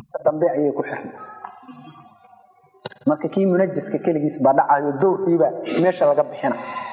dambe ayay ku xirnay marka kii munajaska keligiis baa dhacayo dowrkiiba meesha laga bixina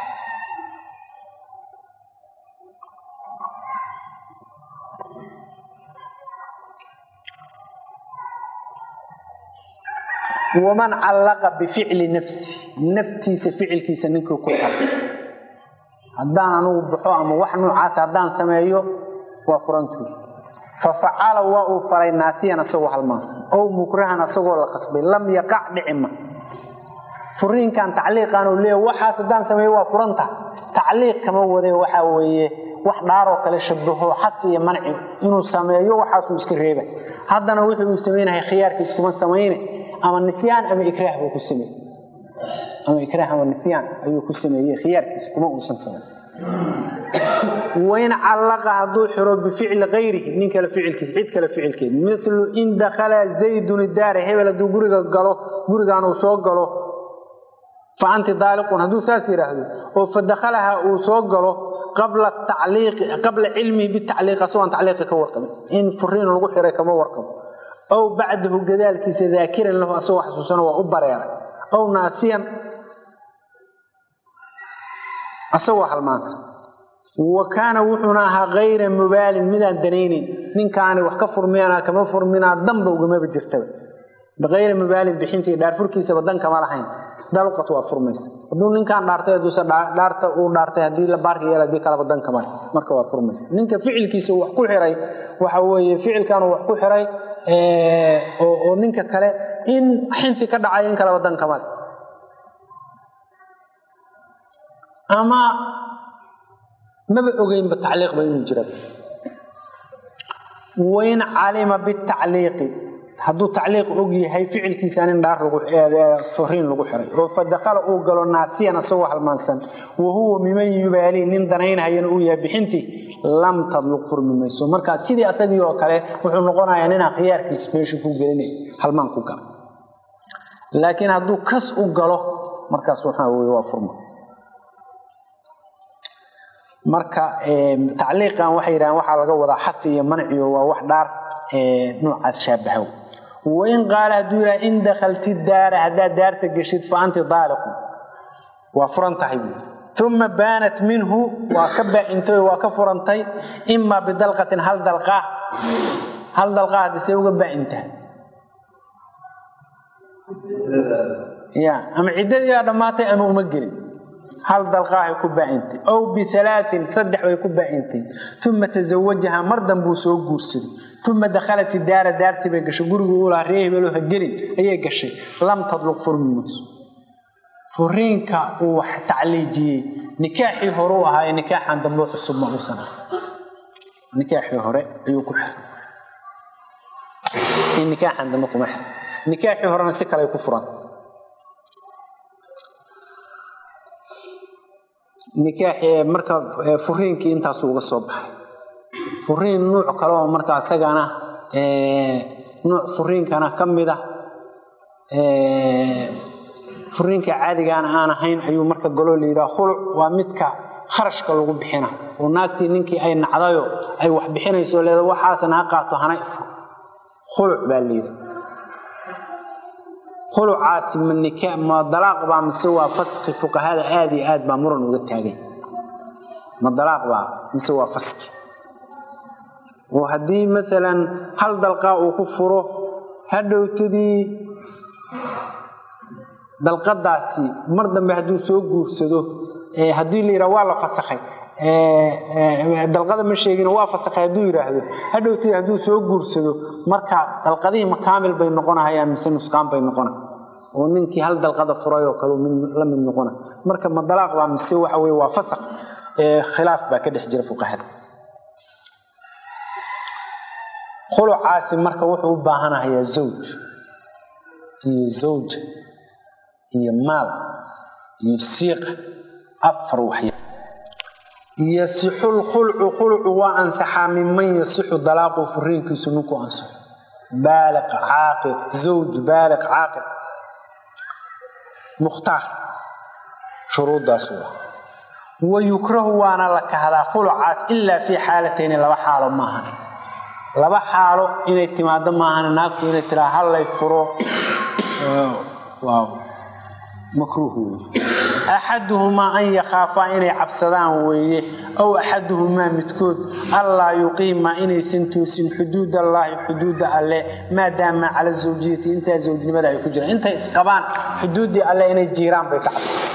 waman callaqa bificli nafsi naftiisa ficilkiisa ninkii ku xira haddaan anugu baxo ama wax noocaas haddaan sameeyo waa furantuu fafacala waa uu faray naasiyan asagoo halmaansan ow mukrahan asagoo la qasbay lam yaqac dhicima furiinkan tacliiqan uu leeya waxaas haddaan sameeyo waa furanta tacliiq kama wade waxaa weeye wax dhaaroo kale shabaho xaq iyo manci inuu sameeyo waxaasuu iska reeba haddana wuxuu uu samaynahay khiyaarkiis kuma samayne ama nisyaan ama ikraah buu ku sameeye ama ikraah ama nisyaan ayuu ku sameeyey khiyaarkiis kuma uusan samayn wain callaqa hadduu xiro bificli kayrihi nin kale ficilkiis cid kale ficilkeed milu in dakhala zaydun daara hebel hadduu guriga galo gurigan uu soo galo fa anti daaliqun hadduu saas yidhaahdo oo fa dakhalaha uu soo galo qabla tacliiqi qabla cilmihi bitacliiq asagoon tacliiqi ka warqabin in furiin lagu xiray kama warqabo aw bacdahu gadaalkiisa daakiran lahu asagoo xasuusana waa u bareeray aw naasiyan asagoo halmaansan wa kaana wuxuuna ahaa kayra mubaalin midaan danaynin ninkaani wax ka furmiyana kama furminaa danba ugamaba jirtaba biayri mubaalin bixintii dhaarfurkiisaba dan kama lahayn daluqat waa furmaysa hadduu ninkaan dhaartay haduuse dhaarta uu dhaartay haddii la baarka yeel hadii kalaba dan kama leh marka waa furmaysa ninka ficilkiisa wax ku xiray waxa weeye ficilkanuu wax ku xiray oo ninka kale in xinfi ka dhacay in kalaba dan kama leh ama maba ogeynba tacliiqba inuu jira wain calima bitacliiqi hadduu tacliiq og yahay ficilkiisaan in dhaar furiin lagu xiray oo fa dakhala uu galo naasiyan asagoo halmaansan wa huwa miman yubaalii nin danaynhayana uu yahay bixintii lam tadluq furmi mayso markaa sidii asagii oo kale wuxuu noqonayaa ninaa khiyaarkiis meesha ku gelinay halmaan ku gala laakiin hadduu kas u galo markaas waxaa weye waa furma marka tacliiqan waxay yidhahaan waxaa laga wadaa xafi iyo manciyo waa wax dhaar noocaas shaabahow wain qaala hadduu yidhaha in dakhalti daara haddaad daarta geshid fa anti daaliqun waa furan tahay buui uma baanat minhu waa ka baa-intay waa ka furantay imaa bidalqatin hal dalqaa hal dalqaa hadisee uga baa-intaha ya ama ciddadiiaa dhammaatay ama uma gelin hal dalqaahay ku baa-intay ow bialaain saddex bay ku baa-intay uma tasawajaha mar danbuu soo guursaday uma dakhalat daara daartii bay gashay guriguu u lahaa ree hebelo ha gelin ayay gashay lam tadluq furmi mayso furiinka uu wax tacliijiyey nikaaxii hore u ahaaye nikaaxan dambe cusub ma uusan ah nikaaxii hore ayuu ku xiray in nikaaxan dambe kuma xiray nikaaxii horena si kale ku furan nikaaxi marka furiinkii intaasu uga soo baxay furiin nuuc kale oo marka isagana nuuc furiinkana ka mid ah furiinka caadigaana aan ahayn ayuu marka goloo la yidhaha khuluc waa midka kharashka lagu bixina oo naagtii ninkii ay nacdayo ay wax bixinayso leeda waxaasna ha qaato hana ifo khuluc baa la yidhaha khulucaasi ma nika ma dalaaq baa mise waa faski fuqahada aad iyo aad baa muran uga taagay ma dalaaq baa mise waa faski oo haddii maalan hal dalqaa uu ku furo hadhowtadii dalqadaasi mar dambe hadduu soo guursado haddii la yidhaha waa la fasakhay dalqada ma sheegin waa fasakhay hadduu yidhaahdo hadhowtadii hadduu soo guursado marka dalqadihii makaamil bay noqonahayaan mise nusqaan bay noqona oo ninkii hal dalqada furay oo kale la mid noqona marka ma dalaaq baa mise waxa weye waa fasak khilaaf baa ka dhex jira fuqahada khulucaasi marka wuxuu u baahanahayaa zawj iyo zawja iyo maal iyo siiqa afar waxya yasixu lkhulcu khulcu waa ansaxaa minman yasixu dalaaqu furiinkiisu ninku ansaxo baaliq caaqil zawj baaliq caaqil mukhtaar shuruuddaas waa wa yukrahu waana la kahdaa khulucaas ilaa fii xaalatayni laba xaalo maaha laba xaalo inay timaado maahan naagtu inay tiraa hallay furo waa makruuh weeye axaduhumaa an yakhaafaa inay cabsadaan weeye aw axaduhumaa midkood allaa yuqiima inaysan toosin xuduud allaahi xuduudda alle maadaama cala zawjiyati intaa zawjnimada ay ku jiraan intay isqabaan xuduuddii alle inay jiiraan bay ka cabsadaan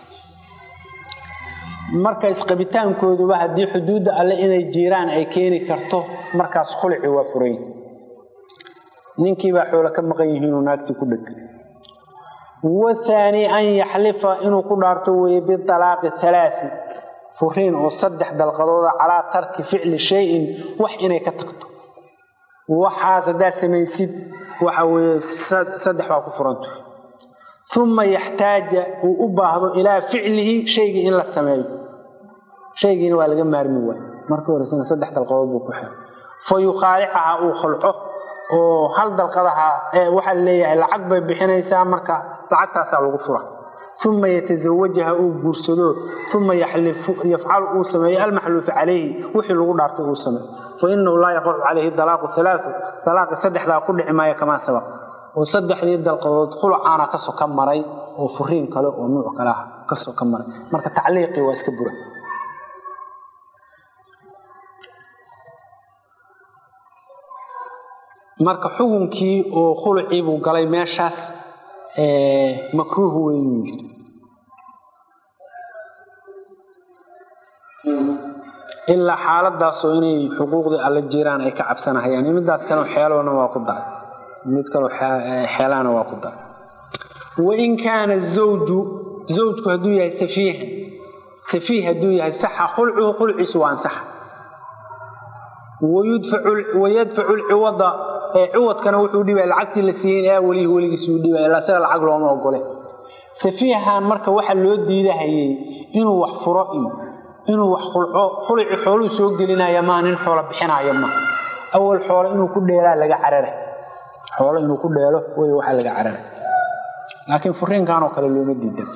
marka isqabitaankooduba haddii xuduudda alle inay jiiraan ay keeni karto markaas khulci waa furay ninkiibaa xoolo ka maqan yihiinuu naagtii ku dheg wathaani an yaxlifa inuu ku dhaarto weeye bialaaqi alaai furiin oo saddex dalqadooda calaa tarki ficli shayin wax inay ka tagto waxaas haddaad samaysid waxa weye saddex baa ku furanto uma yaxtaaja uu u baahdo ilaa ficlihi shaygii in la sameeyo shaygiina waa laga maarmi waay markii horesana saddex dalqadood buu ku xiray fa yukhaalicaha uu khalco oo hal dalqadaha waxaa leeyahay lacag bay bixinaysaa marka lacagtaasaa lagu fura uma yatazawajaha uu guursado uma yafcalu uu sameeyo almaxluufa calayhi wixii lagu dhaartay uu sameeyo fa inahu laa yaqacu calayhi dalaaqu alaau dalaaqi saddexdaa ku dhici maayo kamaa sabaq oo saddexdii dalqadood khulucaana ka soka maray oo furiin kale oo nuuc kale ah ka soka maray marka tacliiqii waa iska bura marka xukunkii oo khulucii buu galay meeshaas makruuh weyn ilaa xaaladaasoo inay xuquuqdii alla jiraan ay ka cabsanahayaan midaas kale xeelona waa ku daray mid kaloo xeelaana waa ku daray wain kaana zawju zawjku hadduu yahay safiihan safiih hadduu yahay saxa khulcuhu khulciisu waa ansaxa wayadfacu lciwada ciwadkana wuxuu dhibaya lacagtii la siiyey ilaa welihi weligiisuu dhibaya ilaa isaga lacag looma ogole safiihan marka waxa loo diidahayay inuu wax furo iyo inuu wax khulco khuluci xooluu soo gelinaya maa nin xoolo bixinaya ma awal xoolo inuu ku dheelaa laga carara xoolo inuu ku dheelo wey waxaa laga carara laakiin furiinkanoo kale looma diidan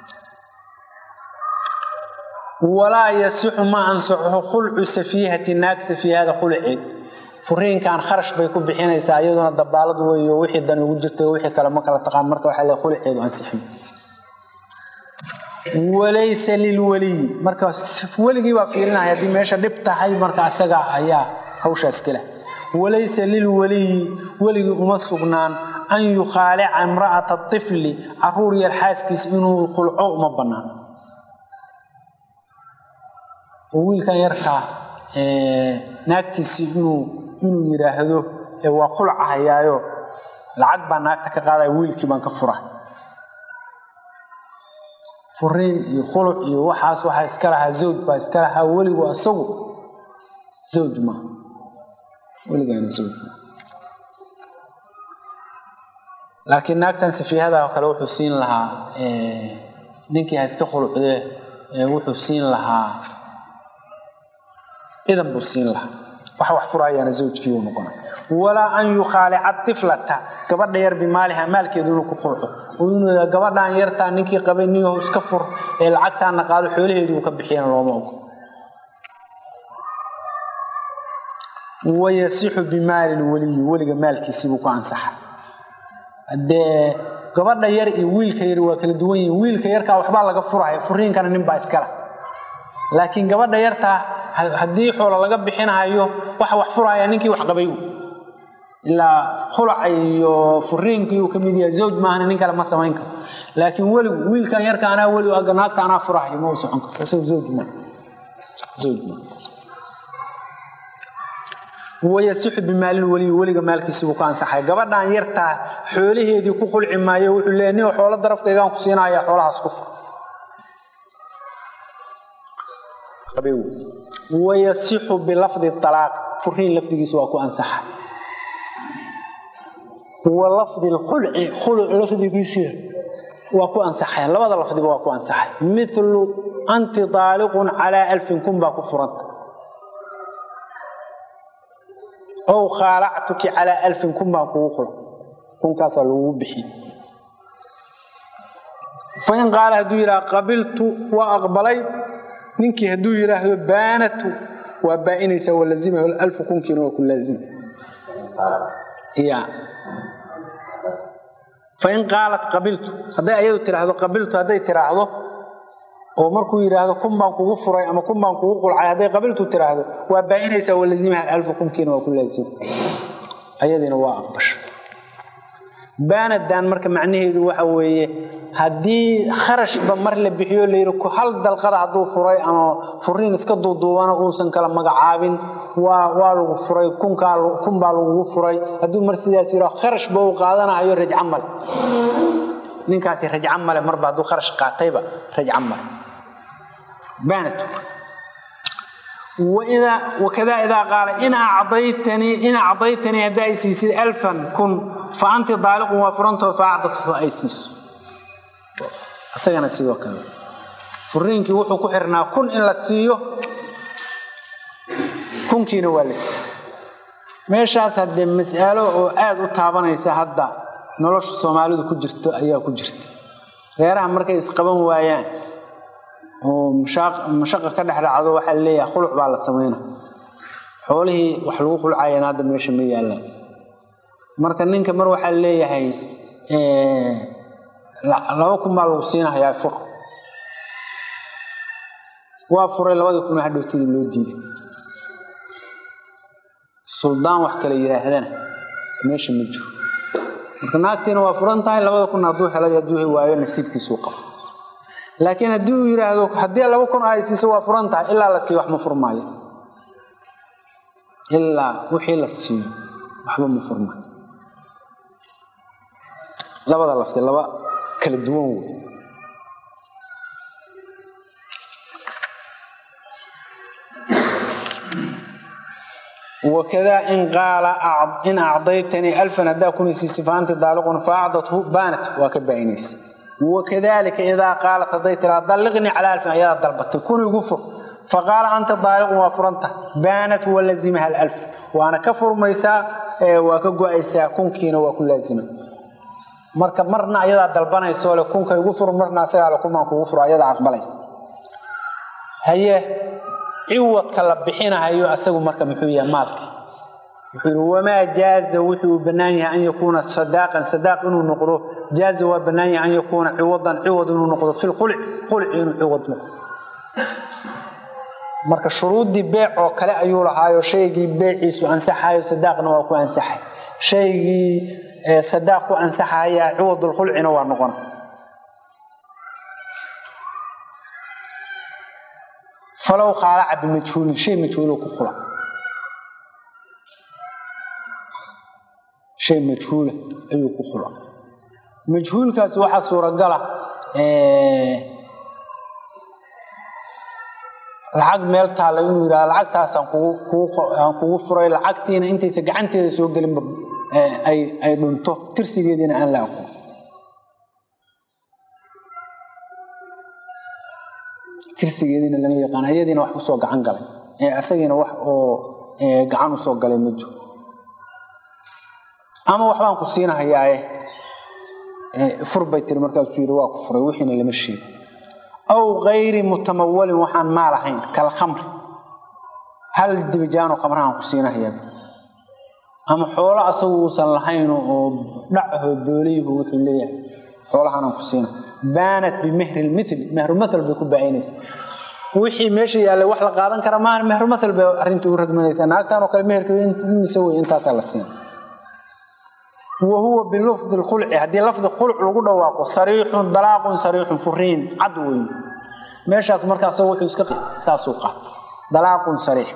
walaa yasixu ma ansaxo khulcu safiihati naag safiihada khulceed furiinkan kharash bay ku bixinaysaa iyaduna dabaalad weeyo wixii dan ugu jirta wixii kale ma kala taqaan marka waxaa le khulceedu ansixin walaysa lilweliyi marka weligii baa fiirinaya haddii meesha dhib tahay marka isaga ayaa hawshaas kale walaysa lilweliyi weligii uma sugnaan an yukhaalica imra'ata tifli caruur yar xaaskiis inuu khulco uma bannaan oo wiilkan yarkaa naagtiisii inuu inuu yidhaahdo waa khulcahayaayo lacag baa naagta ka qaadaya wiilkii baan ka fura furiin iyo khuluc iyo waxaas waxaa iska lahaa zawj baa iska lahaa weligu isagu zawj ma weligaana zawj ma laakiin naagtan safiihada oo kale wuxuu siin lahaa ninkii ha iska khulucdee wuxuu siin lahaa idan buu siin lahaa waxa wax furayaana zawjkii uu noqona walaa an yukhaalica tiflata gabadha yar bimaaliha maalkeedu inuu ku khulco oo inuu gabadhan yartaa ninkii qabay niyaho iska fur ee lacagtaana qaado xoolaheedu uu ka bixiyana looma ogo wayasixu bimaali lweliyi weliga maalkiisiibuu ku ansaxa haddee gabadha yar iyo wiilka yar waa kala duwan yihin wiilka yarkaa waxbaa laga furaya furiinkana ninbaa iskala laakiin gabadha yartaa haddii xoolo laga bixinahayo waxa wax furaya ninkii wax qabay ilaa khulaca iyo furiinkii uu ka mid yahay zawj maahana nin kale ma samayn karo laakiin weligu wiilkan yarka anaa weli naagta anaa furahayo ma u socon karo isagu zawj ma zawj ma wayasixu bimaalin weliyi weliga maalkiisibuu ku ansaxay gabadhan yartaa xoolaheedii ku khulci maayo wuxuu leeya nin xoolo darafkaygaan ku siinaya xoolahaas ku fur wayasixu bilafdi alaaq furiin lafdigiisa waa ku ansaxa wa lafdi lkhulci khuluc lafdigiisa waa ku ansaxayan labada lafdiba waa ku ansaxay milu anti daaliqun calaa alfin kun baa ku furanta ow khaalactuki calaa alfin kun baan kugu fura kunkaasaa lagugu bixiy fain qaala hadduu yidhaha qabiltu waa aqbalay ninkii hadduu yidhaahdo baanatu waa baa-inaysaa waa lazimahu alfu kunkiina waa ku laazima ya fain qaalat qabiltu hadday ayadu tiraahdo qabiltu hadday tiraahdo oo markuu yidhaahdo kun baan kugu furay ama kun baan kugu qulcay hadday qabiltu tiraahdo waa baa-inaysaa walazimaha alfa kunkiina waa ku laazim ayadiina waa aqbasha baanadan marka macnaheedu waxa weeye haddii kharashba mar la bixiyo layidhi hal dalqada hadduu furay ama furiin iska duuduubana uusan kala magacaabin waa waa lagu furay kunkaa kun baa lagugu furay hadduu mar sidaas yidhaho kharashba uu qaadanahayo rajca male ninkaasi rajca male marba hadduu kharash qaatayba rajca male baanat wakadaa idaa qaala in acdaytanii in acdaytanii haddaa ay siisid alfan kun fa anti daaliqun waa furantoo faacdadhu ay siiso isagana sidoo kale furiinkii wuxuu ku xirnaa kun in la siiyo kunkiina waa la siiy meeshaas haddee mas'alo oo aada u taabanaysa hadda nolosha soomaalidu ku jirto ayaa ku jirta reeraha markay isqaban waayaan oo mashaqa ka dhex dhacdo waxaa leeyahay khuluc baa la samayna xoolihii wax lagu khulcayana hadda meesha ma yaallaan marka ninka mar waxaa leeyahay laba kun baa lagu siinahayaa fur waa furay labadii kun hadhowtidii loo diiday suldaan wax kale yidhaahdana meesha ma jiro marka naagtiina waa furan tahay labada kun hadduu helay hadduu waayo nasiibkiisuu qabo laakiin haddii uu yidhaahdo haddii laba kun ay siiso waa furan tahay ilaa la siiyo wax ma furmaayo ilaa wixii la siiyo waxba ma furmaayo labada lafti laba kala duwan wey wakadaa in qaala in acdaytanii alfan haddaa kunisiisi faanti daaliqun faacdathu baanat waa ka baainaysa wakadalika idaa qaalat hadday tiraa dalliqnii calaa alfin ayadaa dalbatay kun igu fur faqaala anta daaliqun waa furanta baanat walazimaha alalf waana ka furmaysaa waa ka go-aysaa kunkiina waa ku laazima marka marna ayadaa dalbanayso le kunka igu fur marna asagaa le kunbaan kugu furo ayadaa aqbalaysa haye ciwadka la bixinahayo asagu marka muxuu yahay maalki wuxuu yidhi wamaa jaaza wuxuu bannaan yahay an yakuuna sadaaqan sadaaq inuu noqdo jaaza waa bannaan yahay an yakuuna ciwadan ciwad inuu noqdo fi lqulc qulci inuu ciwad noqdo marka shuruuddii beec oo kale ayuu lahaayo shaygii beeciisu ansaxayo sadaaqna waa ku ansaxay shaygii sadaaq ku ansaxaya ciwadulqulcina waa noqona falow khaalaca bimajhuulin shay majhuulo ku khula shay majhuula ayuu ku khula majhuulkaasi waxaa suuragala lacag meel taalla inuu yidhaha lacagtaasaan kuguaan kugu furay lacagtiina intaysa gacanteeda soo gelinba ay ay dhunto tirsigeediina aan la aqoon tirsigeediina lama yaqaan ayadiina wax kusoo gacan galay asagiina wax oo gacan usoo galay ma jiro ama waxbaan ku siinahayaaye fur bay tiri markaasuu yidhi waa ku furay wixiina lama sheego aw kayri mutamawalin waxaan maal ahayn kal khamri hal dibijaanoo khamrahaan ku siinahayaa ama xoolo asagu uusan lahayn oo dhacaho booliyihu wuxuu leeyahay xoolahaanaan ku siina baanat bimehri lmithli mehrumathal bay ku baainaysa wixii meesha yaallay wax la qaadan kara maaha mehrumathal bay arrintii u ragmanaysaa naagtan oo kale meherka mise wey intaasaa la siina wa huwa bilafdi lkhulci haddii lafdi khulc lagu dhawaaqo sariixun dalaaqun sariixun furiin cad weyn meeshaas markaas wuxuu iska saasuu qaata dalaaqun sariix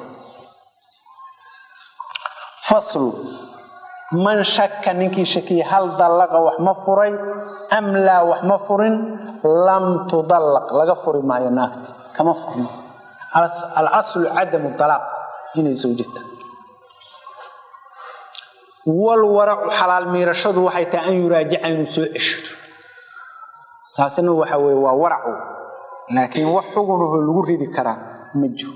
faslu man shaka ninkii shakiya hal dallaqa wax ma furay am laa wax ma furin lam tudallaq laga furi maayo naagti kama furno alaslu cadamu dalaaq inay sawjata walwaracu xalaal miirashadu waxay tahay an yuraajica inuu soo ceshado taasina waxa weye waa waracu laakiin wax xugunaho lagu ridi karaa ma jiro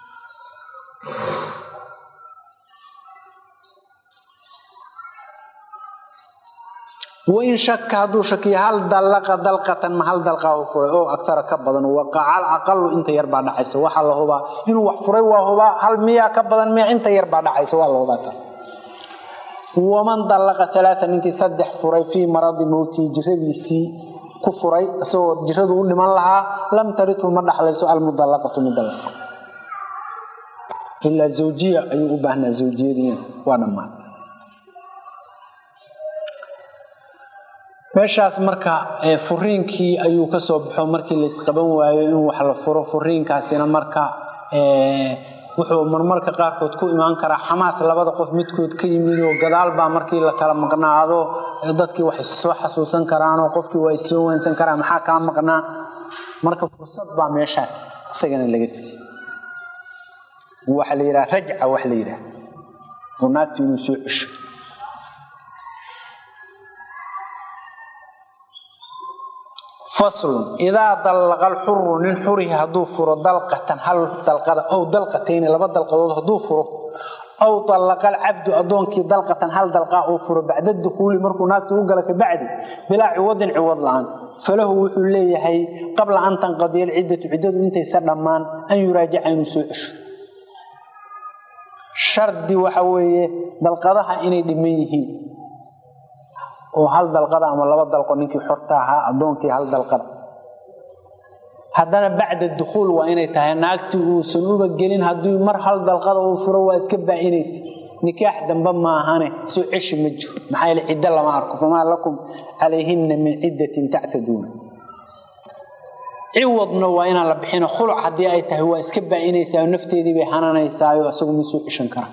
wain shaka hadduu shakiyo hal dallaqa dalqatan ma hal dalqaa furay oo agtara ka badan waqacal aqalu inta yar baa dhacaysa waxaa la hubaa inuu wax furay waa hubaa hal miyaa ka badan miya inta yar baa dhacaysa waa la hubaa taas waman dallaqa alaaa ninkii saddex furay fii maradi mowtii jiradiisii ku furay isagoo jiradu u dhiman lahaa lam tarithu ma dhaxlayso almudallaqatu midda la furay ilaa zawjiya ayuu u baahnaa zawjiyadiina waa dhammaan meeshaas marka furiinkii ayuu ka soo baxo markii laysqaban waayo in wax la furo furiinkaasina marka wuxuu marmarka qaarkood ku imaan karaa xamaas labada qof midkood ka yimid oo gadaal baa markii la kala maqnaado dadkii wax issoo xasuusan karaanoo qofkii waa issoo weynsan karaa maxaa kaa maqnaa marka fursad baa meeshaas isagana laga siiy waxa la yidhaha rajca wax la yidhaha oo naagti inuu soo cesho faslun idaa dallaqa alxuru nin xurihi hadduu furo dalqatan hal dalqada ow dalqatayni laba dalqadood hadduu furo aw dallaqa alcabdu addoonkii dalqatan hal dalqaa uu furo bacda dukuuli markuu naagtu u gala kabacdi bilaa ciwadin ciwad la-aan falahu wuxuu leeyahay qabla an tanqadiya alciddatu ciddadu intaysa dhammaan an yuraajica inuu soo cesho shardi waxa weeye dalqadaha inay dhiman yihiin oo hal dalqada ama laba dalqo ninkii xorta ahaa addoonkii hal dalqada haddana bacda dukhuul waa inay tahay naagtii uusan uba gelin haddii mar hal dalqada uu furo waa iska baa-inaysa nikaax dambe maahane soo ceshi ma jiro maxaa yaele ciddo lama arko famaa lakum calayhinna min ciddatin tactaduuna ciwadna waa inaan la bixino khuluc haddii ay tahay waa iska baa-inaysaa oo nafteedii bay hananaysaayo isagu ma soo ceshan kara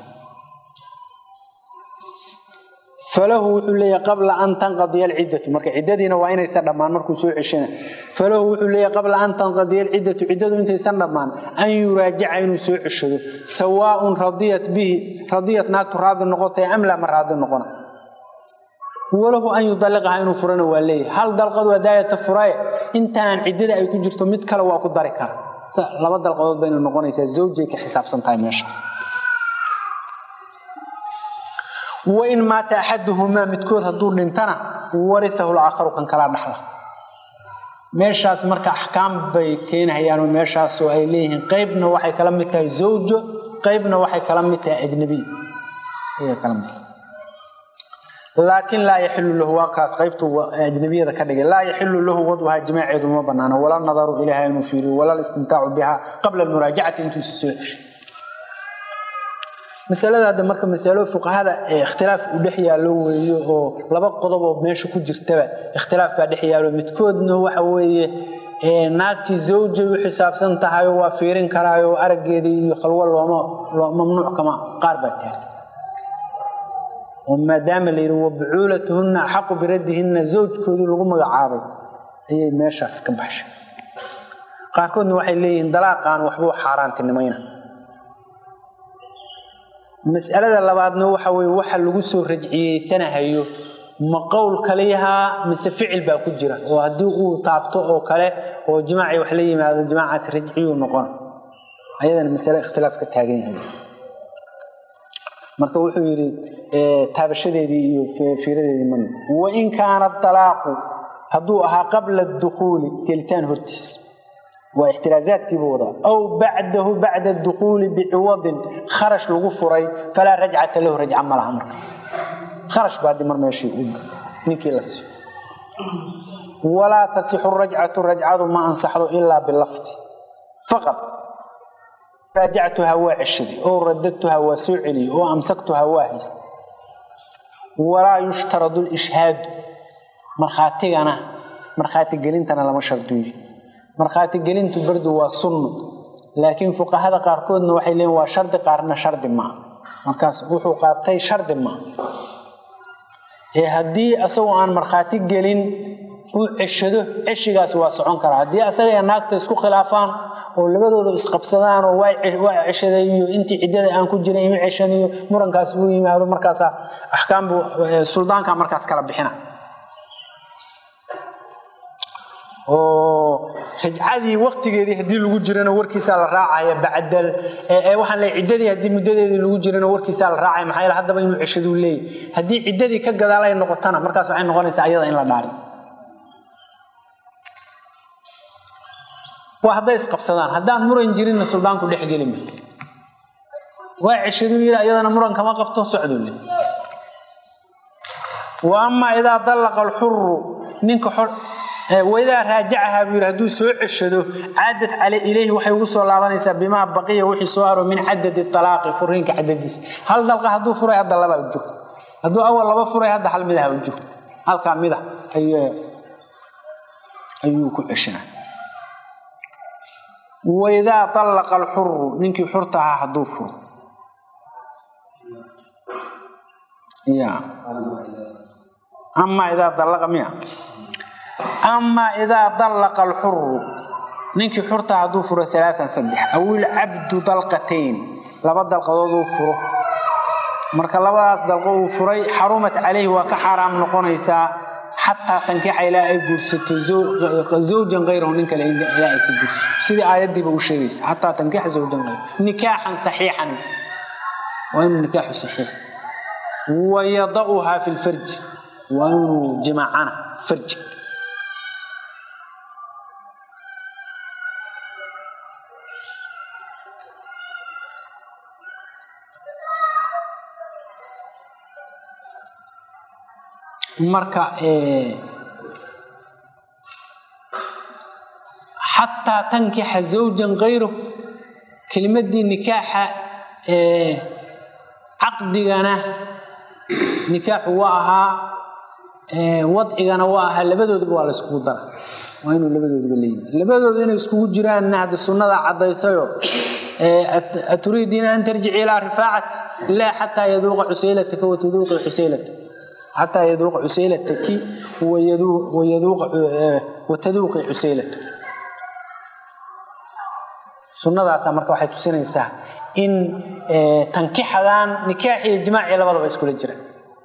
falahu wuxuu leeyahay qabla an tanqadiya alciddatu marka ciddadiina waa inaysan dhammaan markuu soo ceshana falahu wuxuu leeyahay qabla an tanqadiya alciddatu ciddadu intaysan dhammaan an yuraajica inuu soo ceshado sawaaun radiyat bihi radiyat naagtu raadi noqotay am laa ma raadi noqona walahu an yudalliqaha inuu furana waa leeyahay hal dalqad waa daayata furaye intaan ciddada ay ku jirto mid kale waa ku dari kara laba dalqadood bayna noqonaysaa zawjay ka xisaabsan tahay meeshaas wain maata axaduhumaa midkood hadduu dhintana wariahu laakharu kan kalaa dhaxla meeshaas marka axkaam bay keenahayaanoo meeshaasoo ay leeyihiin qeybna waxay kala mid tahay zawjo qeybna waxay kala mid tahay ajnabiy ayay kala mid tahay laakiin laa yaxilu lahu waa kaas qaybtu ajnabiyada ka dhigay laa yaxilu lahu wadwaha jimaaceedu ma banaano wala nadaru ilayha inuu fiiriyo wala listimtaacu biha qabla almuraajacati intuusa soo ceshay masalada hadda marka masalo fuqahada ee ikhtilaaf u dhex yaallo weeyo oo laba qodob oo meesha ku jirtaba ikhtilaaf baa dhex yaallo midkoodna waxa weeye naagtii zawjay u xisaabsan tahay oo waa fiirin karaayo araggeedii iyo khalwo looma mamnuuc kama qaar baa taagay oo maadaama la yidhi wabucuulatuhunna axaqu biraddihinna zawjkoodii lagu magacaabay ayay meeshaas ka baxshay qaarkoodna waxay leeyihiin dalaaqaan waxbuu xaaraantinimayna mas'alada labaadna waxa weye waxa lagu soo rajciyeysanahayo ma qowl kaliyahaa mise ficil baa ku jira oo haddii uu taabto oo kale oo jimaacii wax la yimaado jimaacaas rajciyuu noqon ayadana masale ikhtilaaf ka taagan yahay marka wuxuu yidhi taabashadeedii iyo fiiradeedii man wain kaana dalaaqu hadduu ahaa qabla dukuuli gelitaan hortiis waa ixtiraazaadkiibu wadaa aw bacdahu bacda dukuuli biciwadin kharash lagu furay falaa rajcata lahu rajca ma laha markaas kharash baa di mar meeshii ninkii la siiyo walaa tasixu rajcatu rajcadu ma ansaxdo ilaa bilafdi faqad raajactuhaa waa ceshaday oo radadtuhaa waa soo celiyey oo amsaktuhaa waa haystay walaa yushtaradu lishhaadu markhaatigana markhaati gelintana lama shardiyo markhaati gelintu bardu waa sunno laakiin fuqahada qaarkoodna waxay leeyiin waa shardi qaarna shardi maa markaas wuxuu qaatay shardi maa ee haddii asagoo aan markhaati gelin uu ceshado ceshigaas waa socon karaa haddii asaga naagta isku khilaafaan oo labadooda isqabsadaan oo waa ceshaday iyo intii ciddada aan ku jiray ima ceshaniyo murankaas uu yimaado markaasa axkaambu suldaanka markaas kala bixina oo rajcadii waktigeedii haddii lagu jirana warkiisaa la raacaya bacdal waxaan leey ciddadii haddii muddadeedii lagu jirana warkiisaa la raacaya maxaa yeele haddaba inuu ceshaduu leeyahy haddii ciddadii ka gadaal ay noqotana markaas waxay noqonaysaa ayada in la dhaari waa hadday isqabsadaan haddaan muran jirinna suldaanku dhex geli ma waa ceshaduu yidhi ayadana muran kama qabto socduu le wa amaa idaa dallaqa alxuru ninka waidaa raajacahaa buu yidhi hadduu soo ceshado caadad cale ilayhi waxay ugu soo laabanaysaa bimaa baqiya wixii soo haro min cadadi alaaqi furiinka cadadiisa hal dalqa hadduu furay hadda labaa u joogto hadduu awal laba furay hadda hal midaha u joogto halkaa mida ayuu ku ceshanaa waidaa allaqa alxuru ninkii xurta ahaa hadduu furo ya amaa idaa dallaqa miya amaa idaa dallaqa alxuru ninkii xurta hadduu furo alaaan saddex awil cabdu dalqatayn laba dalqadood uu furo marka labadaas dalqo uu furay xarumat calayhi waa ka xaaraam noqonaysaa xataa tankixa ilaa ay guursato zawjan kayrahu nin kale ilaa ay ka guursato sidii aayaddiiba u sheegaysa xataa tankixa zawjan kayrahu nikaaxan saxiixan waa inuu nikaaxu saxiix wayada'uhaa fi lfarji waa inuu jimaacana farji marka xataa tankixa zawjan kayru kelimadii nikaaxa caqdigana nikaaxu waa ahaa wadcigana waa ahaa labadooduba waa la iskugu dara waa inuu labadooduba leeyihi labadoodu inay iskugu jiraanna hadda sunnada caddaysayo aturiidiina an tarjici ilaa rifaacati laa xataa yaduuqa cusaylataka wataduuqi xusaylata xataa yaduuqa cusaylataki wataduuqi cusaylata sunnadaasa marka waxay tusinaysaa in tankixadan nikaax iyo jimaaci labadaba iskula jira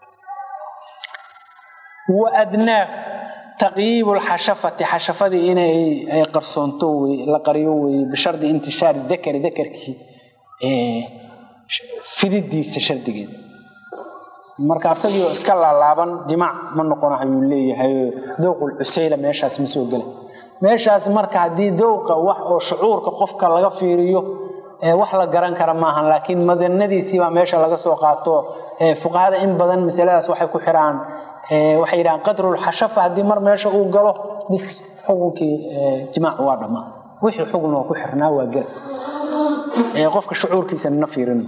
wa adnaa taqyiibu lxashafati xashafadii inay qarsoonto la qariyo weye bishardi intishaari dakari dakarkii fididiisa shardigeeda marka asagii oo iska laalaaban jimaac ma noqonahayuu leeyahay dowqul cusayla meeshaas ma soo gela meeshaas marka haddii dowqa wax oo shucuurka qofka laga fiiriyo wax la garan kara maahan laakiin madanadiisiibaa meesha laga soo qaato fuqahada in badan masaladaas waxay ku xiraan waxay yidhahaan qadrulxashafa haddii mar meesha uu galo bis xukunkii jimaac waa dhammaa wixii xukun oo ku xirnaa waa gela qofka shucuurkiisa na fiirin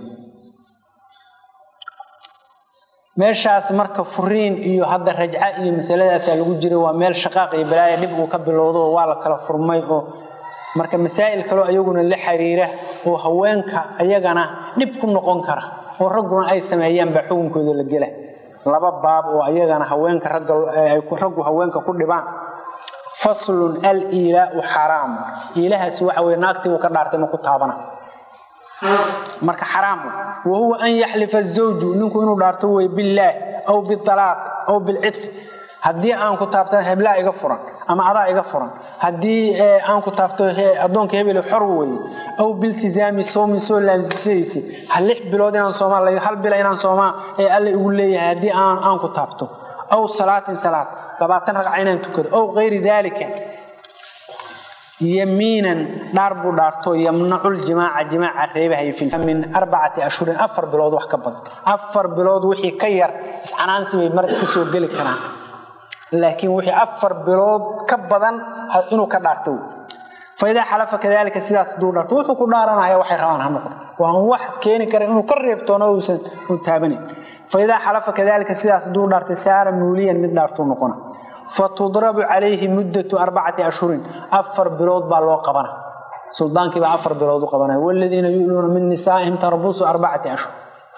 meeshaas marka furiin iyo hadda rajca iyo masaladaasaa lagu jiray waa meel shaqaaq iyo balaaya dhib uu ka bilowdo oo waa la kala furmay oo marka masaa'il kaleo ayaguna la xiriira oo haweenka ayagana dhib ku noqon kara oo ragguna ay sameeyaan baa xukunkooda la gela laba baab oo ayagana haweenka raggu haweenka ku dhibaan faslun al iilaau xaraam iilahaasi waxa weye naagtii uu ka dhaartay ma ku taabana marka xaraam wa huwa an yaxlifa zawju ninku inuu dhaarto wey billaah aw bialaaq aw bilcidfi haddii aan ku taabtan heblaa iga furan ama adaa iga furan haddii aan ku taabto addoonka hebel xor weye aw biltizaami soomi soo laamsashadiisi lix bilood inaan soomaa hal bila inaan soomaa ee alle igu leeyahay haddii aan ku taabto aw salaatin salaad labaatan ragca inaan tukado aw kayri daalika yamiinan dhaar buu dhaarto yamnaculjimaaca jimaaca reebahay min arbacati ashhurin afar bilood wax ka badan afar bilood wixii ka yar iscanaansi bay mar iska soo geli karaan laakiin wixii afar bilood ka badan inuu ka dhaarto faidaa xalafa kadalika sidaas haduu dhaarto wuxuu ku dhaaranaya waxay rabaan ha noqdo waa un wax keeni kara inuu ka reebtoono uusan u taabanayn faidaa xalafa kadalika sidaas haduu dhaartay saara muuliyan mid dhaartuu noqona fatudrabu calayhi muddatu arbacati ashhurin afar bilood baa loo qabana suldaankiibaa afar bilood u qabanaya waladiina yu'luuna min nisaa'ihim tarabusu arbacati ashhur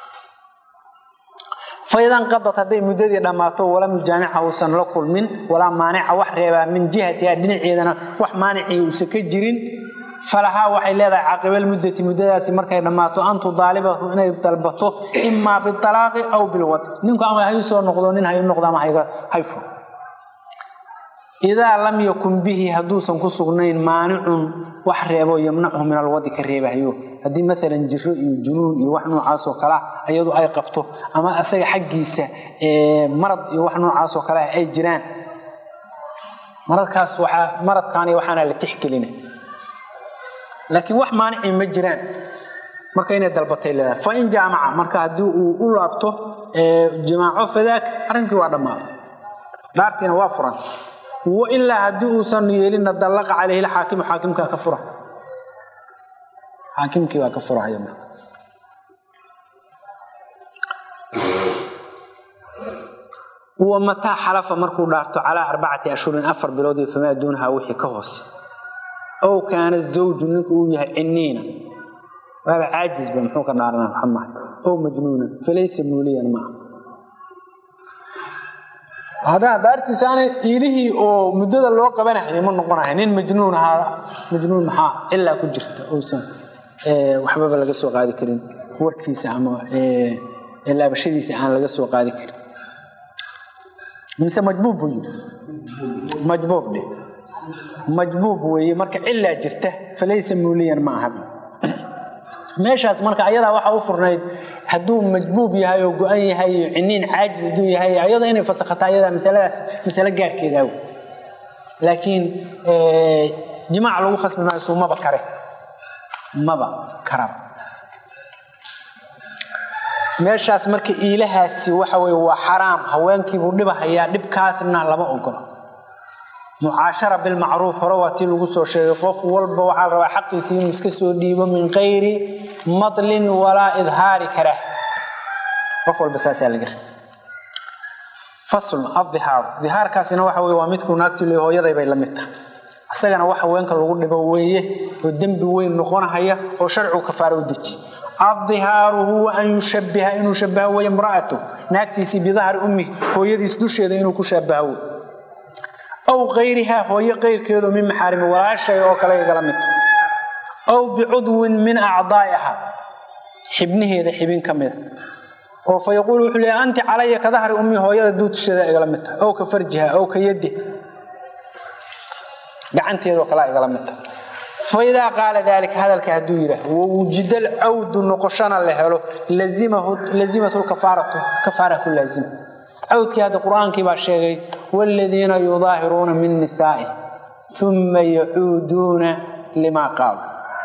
faidan qadad hadday muddadii dhammaato walam yujaamicha uusan la kulmin walaa maanica wax reebaa min jihatiha dhinaceedana wax maanicii uusan ka jirin falahaa waxay leedahay caqibalmuddati muddadaasi markay dhammaato an tudaalibahu inay dalbato imaa bialaaqi aw bilwad ninku ama hay soo noqdo nin hay noqdo ama hay furo idaa lam yakun bihi hadduusan ku sugnayn maanicun wax reebo yamnachu min alwadi ka reebahayo haddii maalan jiro iyo junuun iyo wax noocaasoo kalea iyadu ay qabto ama asaga xaggiisa marad iyo wax noocaasoo kale ay jiraan maradkaas waaa maradkaani waxaana la tixgelina laakiin wax maanicii ma jiraan marka inay dalbatay leedahay fa in jaamaca marka haddii uu u laabto jimaaco fadaak arrinkii waa dhammaaday dhaartiina waa furan wa ilaa haddii uusan yeelinna dallaqa calayhi lxaakimu xaakimkaa ka fura xaakimkii baa ka furahaya marka wa mataa xalafa markuu dhaarto calaa arbacati ashhurin afar bilood iyo famaa duunaha wixii ka hoose ow kaana zawju ninku uu yahay ciniina waaba caajisba muxuu ka dhaarana maxamaha ow majnuunan falaysa muuliyan maaha haddaan daartiisa aanay iilihii oo muddada loo qabanahay ma noqonahay nin majnuun ahaa majnuun maxaa ilaa ku jirta uusan waxbaba laga soo qaadi karin warkiisa ama laabashadiisa aan laga soo qaadi karin mise majbuub buu yidhi majbuub dhe majbuub weeye marka cilaa jirta falaysa muuliyan ma aha meeshaas marka ayadaa waxaa u furnayd hadduu majbuub yahay oo go-an yahay ciniin caajis hadduu yahay ayadoo inay fasakhato ayadaa masaladaas masale gaarkeedaaw laakiin jimaac lagu khasbi maayo suu maba kare maba karaba meeshaas marka iilahaasi waxa weye waa xaraam haweenkiibuu dhibahayaa dhibkaasna lama ogolo mucaashara bilmacruuf hore waa tii lagu soo sheegay qof walba waxaa la rabaa xaqiisii inuu iska soo dhiibo min kayri madlin walaa idhaari karaah qof walba saasaa laga rabay faslun adihaaru dihaarkaasina waxa weye waa midkuu naagtii le hooyaday bay la mid tahay isagana wax haweenka lagu dhibo weeye oo dembi weyn noqonahaya oo sharcigu kafaaro u deji adihaaru huwa an yushabiha inuu shabaha wey imra'atu naagtiisii bidahri ummi hooyadiis dusheeda inuu ku shabaha wey aw kayrihaa hooyo kayrkeedu min maxaarimi walaashay oo kale igala mid aw bicudwin min acdaa'iha xibnaheeda xibin ka mida oo fa yaquulu wuxuu leeya anti calaya ka dahri ummi hooyada duudsheeda igala mid tahay ow ka farjiha ow ka yadiha gacanteedoo kalea igala mid tahay faidaa qaala daalika hadalka hadduu yidhaah wawujida alcawdu noqoshana la helo lazimat lkafaaratu kafaara ku laazima cawdkii hadda qur-aankii baa sheegay waaladiina yudaahiruuna min nisaa'i uma yacuuduuna limaa qaalu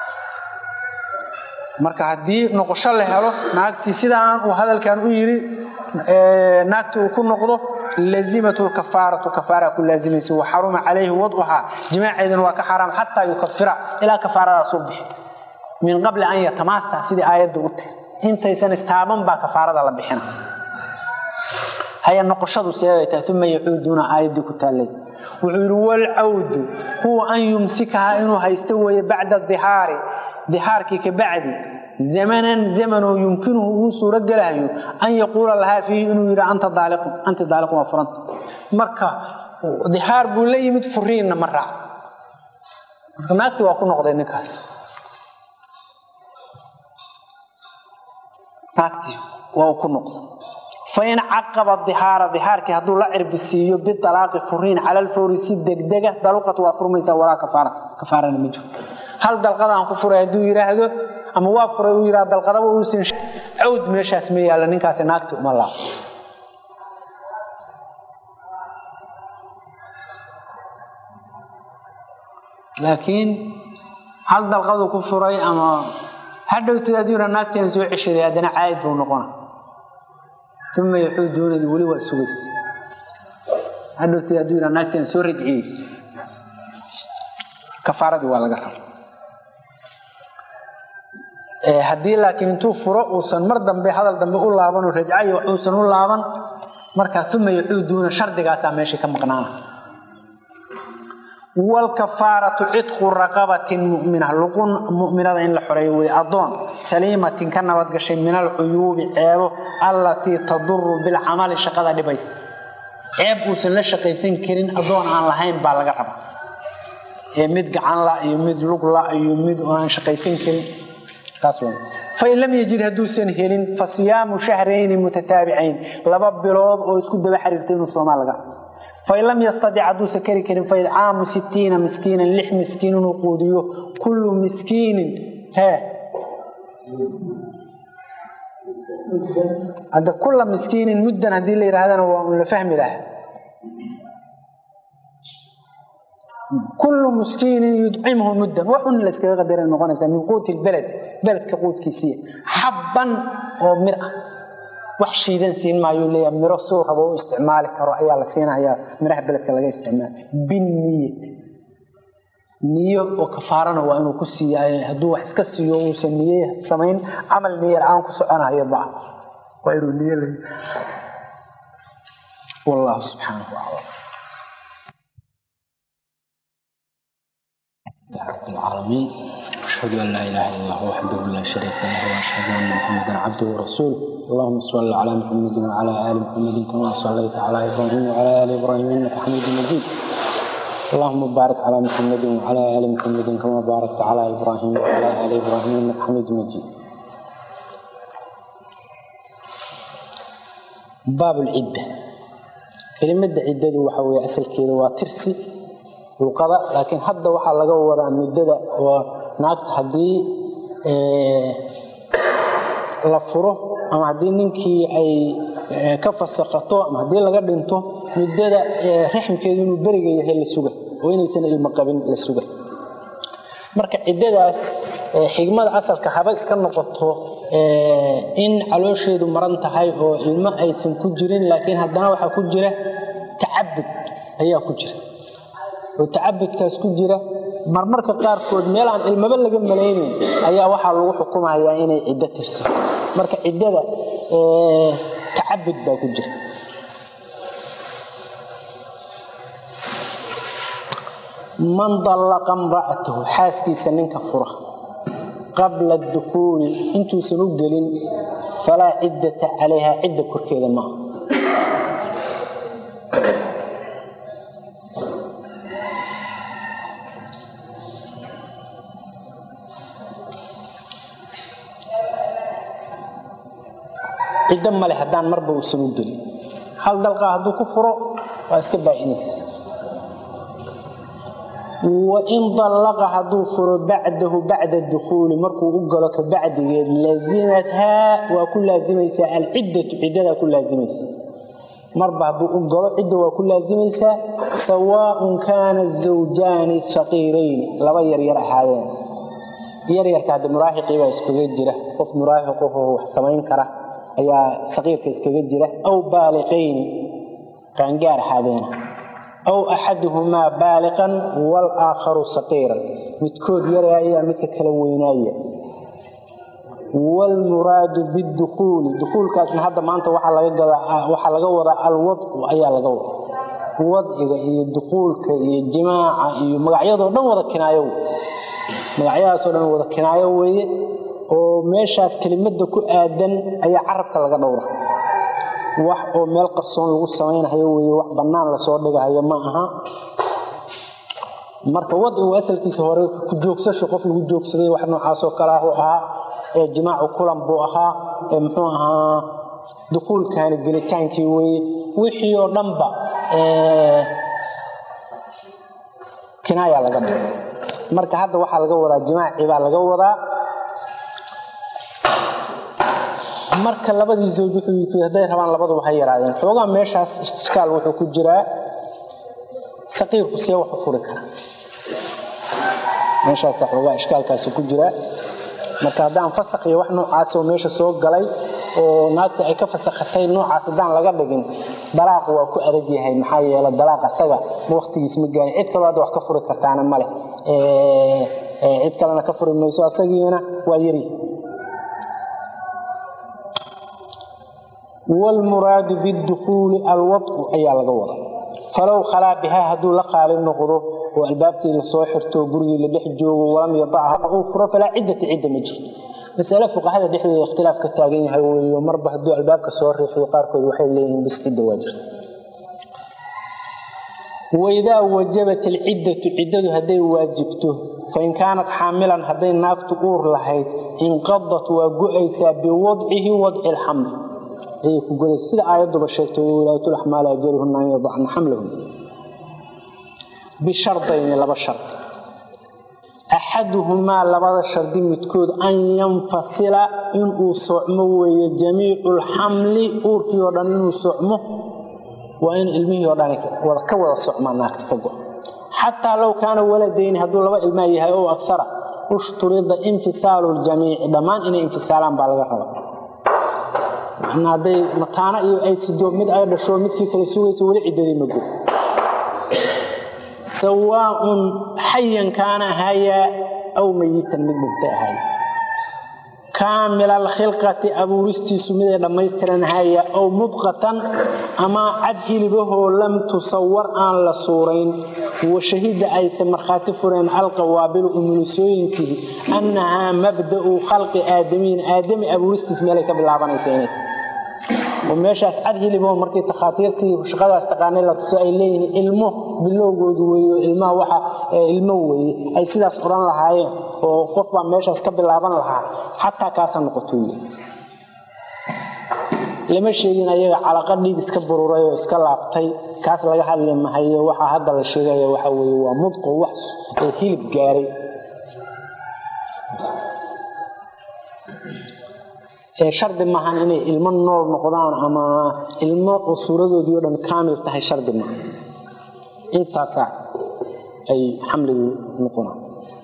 marka haddii noqosho la helo naagtii sidaan uu hadalkan u yidhi naagtii uu ku noqdo lazimat lkafaaratu kafaara ku laazimaysa wa xaruma calayhi wadcuhaa jimaaceedana waa ka xaaraam xataa yukafira ilaa kafaaradaas u bixi min qabli an yatamaasa sidii aayadda u tiri intaysan istaaban baa kafaarada la bixina haya noqoshadu seebay tahay uma yacuuduuna aayaddii ku taallay wuxuu yidhi walcawdu huwa an yumsikahaa inuu haysto weeye bacda dihaari dihaarkii ka bacdi zamanan zamanoo yumkinuhu uu suuro gelahayo an yaquula lahaa fiihi inuu yidhi anta daaliqun anti daaliqun waa furanta marka dihaar buu la yimid furiinna ma raac marka naagtii waa ku noqday ninkaas naagtii waa uu ku noqday fain caqaba dihaara dihaarkii hadduu la cirbisiiyo bialaaqi furiin cala lfawri si degdega daluqat waa furmaysaa walaa kafaara kafaarana ma jiro hal dalqadaan ku furay hadduu yidhaahdo ama waa furay uu yidhahdo dalqadaba uusan cawd meeshaas ma yaalla ninkaasi naagti uma laab laakiin hal dalqaduu ku furay ama hadhowtid hadduu yidhahdo naagtiaan soo ceshaday haddana caayid buu noqona uma yaxuuduunadi weli waa sugaysa hadhowtid hadduu yidhahdo naagtiaan soo rajciyeysa kafaaradii waa laga raba haddii laakiin intuu furo uusan mar dambe hadal dambe u laabanoo rajcayo wax uusan u laaban markaa uma yacuuduuna shardigaasaa meesha ka maqnaana wlkafaaratu cidqu raqabatin mumina luqun muminada in la xoreeyo wey adoon saliimatin ka nabadgashay min alcuyuubi ceebo allatii taduru bilcamali shaqada dhibaysa ceeb uusan la shaqaysan karin adoon aan lahayn baa laga raba ee mid gacan la iyo mid lugla iyo mid aan shaqaysan karin fain lam yajid hadduusan helin fa siyaamu shahrayni mutataabicayn laba bilood oo isku daba xiriirta inuu soomaa laga fain lam yastadic hadduusan kari karin faidcaamu sittiina miskiinan lix miskiin inuu quudiyo kullu miskiinin hee hadda kulla miskiinin muddan haddii la yidhaahdana waa un la fahmi lahaa kullu muskiinin yudcimhu muddan wax un la iskaga qadaray noqonaysaa min quuti lbeled beledka quudkiisiiya xabban oo mir ah wax shiidan siin maayuu leeyahay miro suu rabo u isticmaali karo ayaa la siinayaa miraha beledka laga isticmaala binniyati niyo oo kafaarana waa inuu ku siiya hadduu wax iska siiyo uusan niye samayn camal niye la-aan ku soconayo ba waa inuu niye leeyahay wallahu subxaanahu aclam رب العالمين أشهد أن لا إله إلا الله وحده لا شريك له وأشهد أن محمدا عبده ورسوله اللهم صل على محمد وعلى آل محمد كما صليت على إبراهيم وعلى آل إبراهيم إنك حميد مجيد اللهم بارك على محمد وعلى آل محمد كما باركت على إبراهيم وعلى آل إبراهيم إنك حميد مجيد باب العدة كلمة عدة وحوي أسل كذا وترسي luqada laakiin hadda waxaa laga wadaa muddada oo naagta haddii la furo ama haddii ninkii ay ka fasaqato ama haddii laga dhinto muddada raxmkeedu inuu beriga yahay la suga oo inaysan ilmo qabin la suga marka ciddadaas xigmada asalka haba iska noqoto in caloosheedu maran tahay oo ilmo aysan ku jirin laakiin haddana waxaa ku jira tacabud ayaa ku jira oo tacabudkaas ku jira marmarka qaarkood meel aan ilmaba laga malaynayn ayaa waxaa lagu xukumayaa inay ciddo tirsato marka ciddada tacabud baa ku jira man dallaqa imra'atahu xaaskiisa ninka fura qabla dukhuuli intuusan u gelin falaa ciddata calayha cidda korkeeda maaha ciddo male haddaan marba uusan u gelin hal dalqaa hadduu ku furo waa iska baacinaysa wain dallaqa hadduu furo bacdahu bacda dukhuuli markuu u galo ka bacdigeed laazimathaa waa ku laazimaysaa alciddatu ciddadaa ku laazimaysa marba hadduu u galo cidda waa ku laazimaysaa sawaaun kaana zawjaani shaqiirayni laba yaryar ahaayeen yaryarka hadda muraahiqii baa iskaga jira qof muraahiqaho wax samayn kara ayaa saqiirka iskaga jira aw baaliqayni qaangaar ahaadeen aw axaduhumaa baaliqan walaakharu saqiiran midkood yaraaya midka kala weynaaya wlmuraadu bidukuuli dukuulkaasna hadda maanta waxaa laga wadaa alwadcu ayaa laga wada wadciga iyo dukuulka iyo jimaaca iyo magacyadoo dhan wada kinaayo magacyadaasoo dhan wada kinaayo weeye oo meeshaas kelimada ku aadan ayaa carabka laga dhowra wax oo meel qarsoon lagu samaynayo wey wax bannaan lasoo dhigahayo ma aha marka wadcigu asalkiisa hore ku joogsasho qof lagu joogsaday wax noocaasoo kale ah u ahaa ee jimaacu kulan buu ahaa ee muxuu ahaa dukuulkaani gelitaankii weye wixii oo dhanba kinaaya laga dhigo marka hadda waxaa laga wadaa jimaaci baa laga wadaa marka labadii zawj wuxuu hadday rabaan labaduba ha yaraadeen xoogaa meeshaas ishkaal wuxuu ku jiraa saqiirku see wax u furi kara meeshaasa xoogaa ishkaalkaasi ku jiraa marka haddaan fasakh iyo wax noocaasoo meesha soo galay oo naagta ay ka fasakhatay noocaas haddaan laga dhigin dalaaq waa ku adag yahay maxaa yeele dalaaq asaga waqtigiis ma gaarin cid kaloo hadda wax ka furi kartaana male cid kalena ka furi mayso asagiina waa yari wlmuraadu bidukuuli alwadcu ayaa laga wada falow khalaa bihaa hadduu la qaali noqdo oo albaabkii lasoo xirto gurigii la dhex joogo walam yadacha uu furo falaa ciddata cidda ma jirto masale fuqahada dhexdooda ikhtilaaf ka taagan yahay weyo marba hadduu albaabka soo riixiyo qaarkood waxay leeyihiin bis cidda waa jirta waidaa wajabat alciddatu ciddadu hadday waajibto fain kaanat xaamilan hadday naagtu uur lahayd inqadat waa go-aysaa biwadcihi wadci lxamli ayay ku golaysa sida aayadduba sheegtay wulaatu laxmaali ajaluhuna an yadacna xamlahun bishardayni laba shardi axaduhumaa labada shardi midkood an yanfasila inuu socmo weeye jamiicu lxamli uurkii oo dhan inuu socmo waa in ilmihii oo dhan ka wada socmaa naagta ka go xataa low kaana waladayni hadduu laba ilmaa yahay oo agsara ushturida infisaalu ljamiici dhammaan inay infisaalaan baa laga raba macnaa hadday mataano iyo ay sido mid ay dhasho midkii kale sugaysa weli ciddadii ma gud sawaaun xayan kaana ahayaa aw mayitan mid dhintay ahaaya kaamil alkhilqati abuuristiisu miday dhammaystiran haya ow mudqatan ama cad hilibahoo lam tusawar aan la suurayn wa shahida ayse markhaati fureen alqawaabilu umulisooyinkii annahaa mabda'u khalqi aadamiyin aadami abuuristiis meelay ka bilaabanaysa inay oo meeshaas cad hilibaho markii takhaatiirtii shaqadaas taqaanay la tuso ay leeyihiin ilmo bilowgoodu weeyo ilmaha waxa ilmo weeye ay sidaas odhan lahaayeen oo qof baa meeshaas ka bilaaban lahaa xataa kaasa noqoto lama sheegin ayaga calaqa dhiig iska bururay oo iska laabtay kaas laga hadli mahayo waxaa hadda la sheegaya waxa weeye waa mudqo wax ee hilib gaaray shardi maahan inay ilmo nool noqdaan ama ilmo oo suuradoodii o dhan kaamil tahay shardi maaha intaasaa ay xamligu noqonaan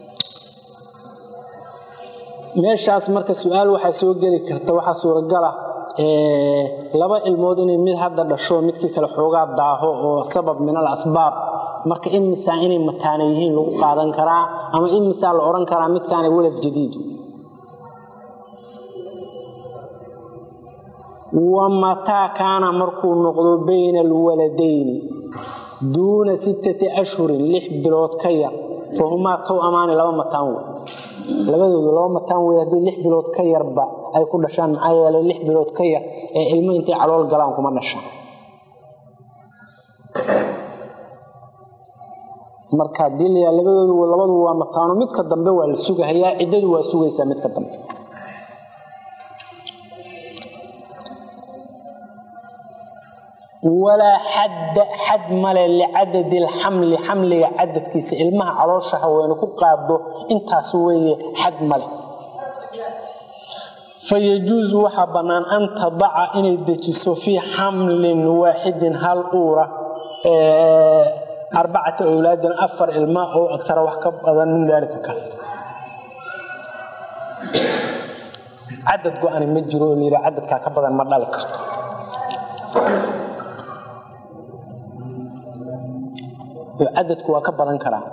meeshaas marka su-aal waxaa soo geli karta waxaa suuragala laba ilmood inay mid hadda dhasho midkii kale xoogaa daaho oo sabab min al asbaab marka imisaa inay mataana yihiin lagu qaadan karaa ama imisaa la odhan karaa midkaana walad jadiid wamataa kaana markuu noqdo bayna alwaladayni duuna sittati ashhurin lix bilood ka yar fa humaa tow amaani laba mataan wey labadoodu laba mataan wey haddii lix bilood ka yarba ay ku dhashaan maxaa yeelay lix bilood ka yar ee ilmo intay calool galaan kuma dhashaan marka haddii layaa labadoodu labadu waa mataano midka dambe waa la sugahayaa ciddadu waa sugaysaa midka dambe walaa xadda xad male licadadi alxamli xamliga cadadkiisa ilmaha caloosha haweene ku qaado intaas weeye xad male fayajuusu waxaa bannaan an tadaca inay dejiso fii xamlin waaxidin hal uura arbacata awlaadin afar ilma oo agtara wax ka badan min daalika kaas cadad go-ani ma jiro oo layidha cadadkaa ka badan ma dhali karto cadadku waa ka badan karaa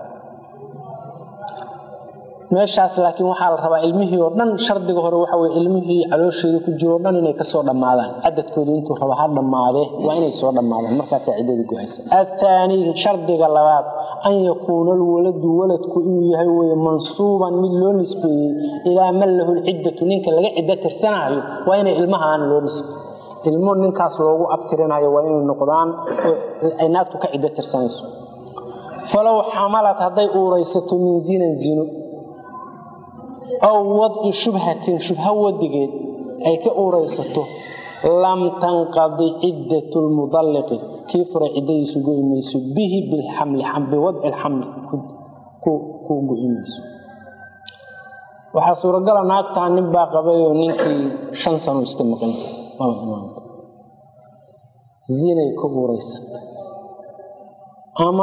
meeshaas laakiin waxaa la rabaa ilmihii oo dhan shardiga hore waxa weye ilmihii caloosheeda ku jiro o dhan inay kasoo dhammaadaan cadadkoodu intuu raba ha dhammaadee waa inay soo dhammaadaan markaasaa ciddadii go-aysa athaani shardiga labaad an yakuuna alwaladu waladku inuu yahay weye mansuuban mid loo nisbeeyey ilaa man lahu lciddatu ninka laga ciddo tirsanaayo waa inay ilmahaan loo nisbey ilmo ninkaas loogu abtirinayo waa inay noqdaan ay naagtu ka ciddo tirsanayso falow xamalad hadday uuraysato min zinan zino aw wadci shubhatin shubha wadigeed ay ka uuraysato lam tanqadi ciddatu lmudalliqi kii furay ciddadiisu go'i mayso bihi bilxamli biwadci lxamli ku go'i mayso waxaa suuragala naagtaa nin baa qabayoo ninkii shan sano iska maqan zinay ka uuraysata ama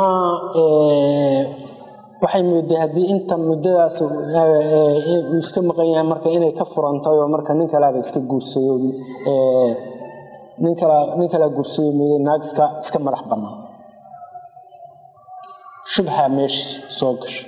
waxay mooday haddii inta muddadaas uu iska maqan yahay marka inay ka furantay oo marka nin kalaaba iska guursayo nin kala nin kalaa guursayo mooday naag iska iska madax bannaan shubha meesha soo gasha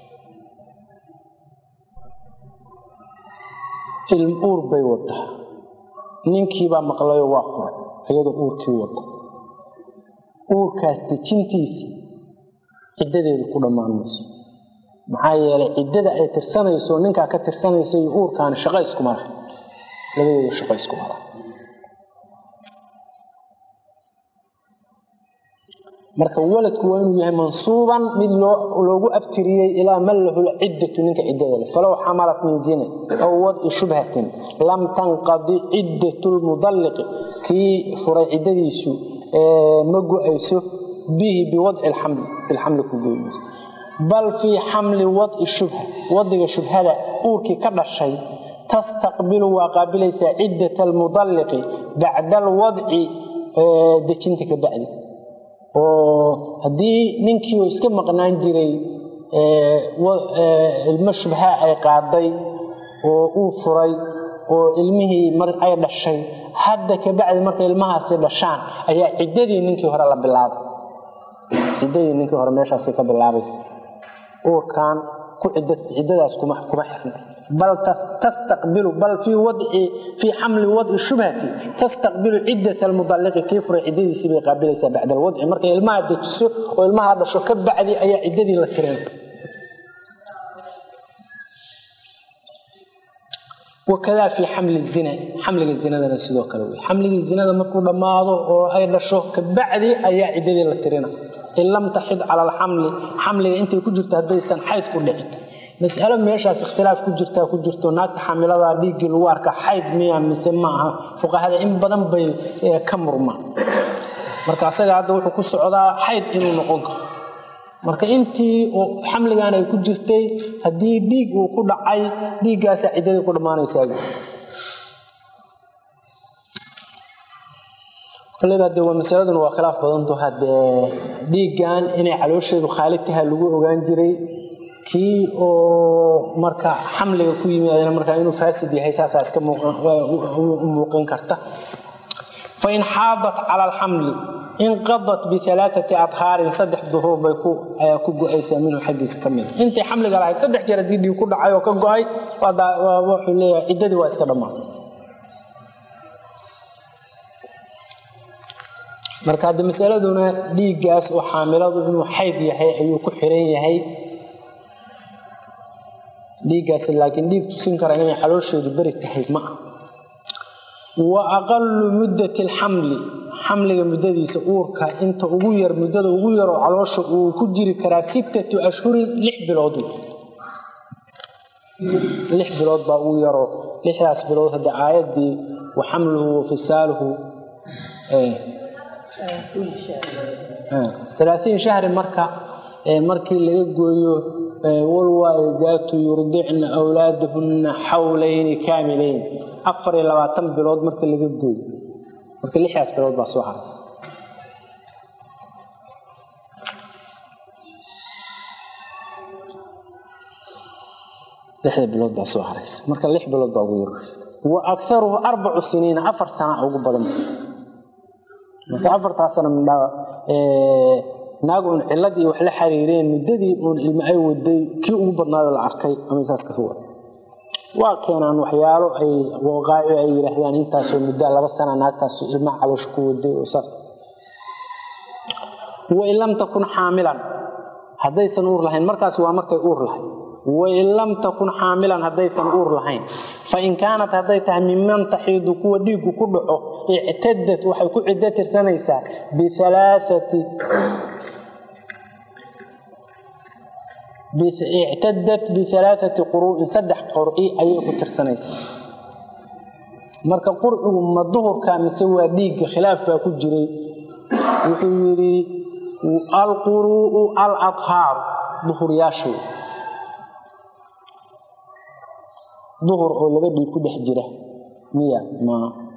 ilm uur bay wadaa ninkiibaa maqlayoo waa furay iyadoo uurkii wada uurkaas dejintiisa ciddadeedu ku dhammaan mayso maxaa yeelay ciddada ay tirsanayso ninkaa ka tirsanayso iyo uurkaani shaqo iskuma laha labadooda shaqo iskuma laha marka waladku waa inuu yahay mansuuban mid loogu abtiriyey ilaa man lahu lciddatu ninka ciddada leh falow xamalat min zina aw wadci shubhatin lam tanqadi ciddatu lmudalliqi kii furay ciddadiisu ma go-ayso bihi biwadci lxamli bilxamli ku goymayso bal fii xamli wadci shubha wadiga shubhada uurkii ka dhashay tastaqbilu waa qaabilaysaa ciddata almudalliqi bacda alwadci dejinta ka bacdi oo haddii ninkii uu iska maqnaan jiray ilmo shubha ay qaaday oo uu furay oo ilmihii mar ay dhashay hadda kabacdi markay ilmahaasi dhashaan ayaa ciddadii ninkii hore la bilaabay ciddadii ninkii hore meeshaasi ka bilaabaysa uurkan ku ciddadaas kuma kuma xirna bal tastaqbilu bal fii wadci fii xamli wadci shubhati tastaqbilu ciddat almudalliqi kii furay ciddadiisii bay qaabilaysaa bacda alwadci markay ilmaha dejiso oo ilmaha dhasho ka bacdi ayaa ciddadii la tireen wakadaa fii xamli zina xamliga zinadana sidoo kale wey xamligii zinada markuu dhammaado oo ay dhasho kabacdi ayaa ciddadii la tirina in lam taxid cala alxamli xamliga intay ku jirto haddaysan xayd ku dhicin mas'alo meeshaas ikhtilaaf ku jirtaa ku jirto naagta xamilada dhiiggii lagu arka xayd miya mise ma aha fuqahada in badan bay ka murmaan marka asaga hadda wuxuu ku socdaa xayd inuu noqon karo marka intii xamligan ay ku jirtay haddii dhiig uu ku dhacay dhiiggaasaa ciddadii ku dhammaanaysaa koleyba de waa masaladuna waa khilaaf badanto haddee dhiiggan inay caloosheedu khaalid taha lagu ogaan jiray kii oo marka xamliga ku yimaadana markaa inuu faasid yahay saasaa iska muuqan karta fain xaadat cala alxamli inqadat bialaaati adhaarin saddex duruur bay ku go-aysaa minhu xaggiisa ka mida intay xamliga lahayd saddex jeer haddii dhiig ku dhacay oo ka go-ay wuxuu leeyahay ciddadii waa iska dhammaatay marka hadde masaladuna dhiiggaas oo xaamiladu inuu xayd yahay ayuu ku xiran yahay dhiiggaas laakiin dhiig tusin kara inay caloosheedu beri tahay ma ah wa aqalu muddati alxamli xamliga muddadiisa uurka inta ugu yar muddada ugu yaroo caloosha uu ku jiri karaa sittatu ashhurin lix bilood lix bilood baa ugu yaroo lixdaas bilood hadda aayaddii wa xamluhu wa fisaaluhu alaatiin shahri marka markii laga gooyo walwaalidaatu yurdicna awlaadahunna xawlayni kaamilayn afar iyo labaatan bilood marka laga gooyo marka lixdaas bilood baa soo haraysa lixda bilood baa soo haraysa marka lix bilood baa ugu yar wa akharuhu arbacu siniina afar sana ugu badan marka afartaa sana naag uun ciladii wax la xiriireen muddadii uun ilmo ay waday kii ugu badnaayoo la arkay ama saas ka wada waa keenaan waxyaalo ay waqaaci ay yidhaahdaan intaasoo muddo laba sana naagtaas ilmaha caloosha ku waday oo saas wain lam takun xaamilan haddaysan uur lahayn markaas waa markay uur lahayd wain lam takun xaamilan haddaysan uur lahayn fain kaanat hadday tahay miman taxiidu kuwa dhiiggu ku dhaco ictadat waxay ku ciddo tirsanaysaa bialaaati ictadat bialaaati quruu'in saddex qur'i ayay ku tirsanaysaa marka qurcigu ma duhurka mise waa dhiigga khilaaf baa ku jiray wuxuu yidhi alquruu'u aladhaaru duhuryaashu duhur oo laba dhiig ku dhex jira miya ma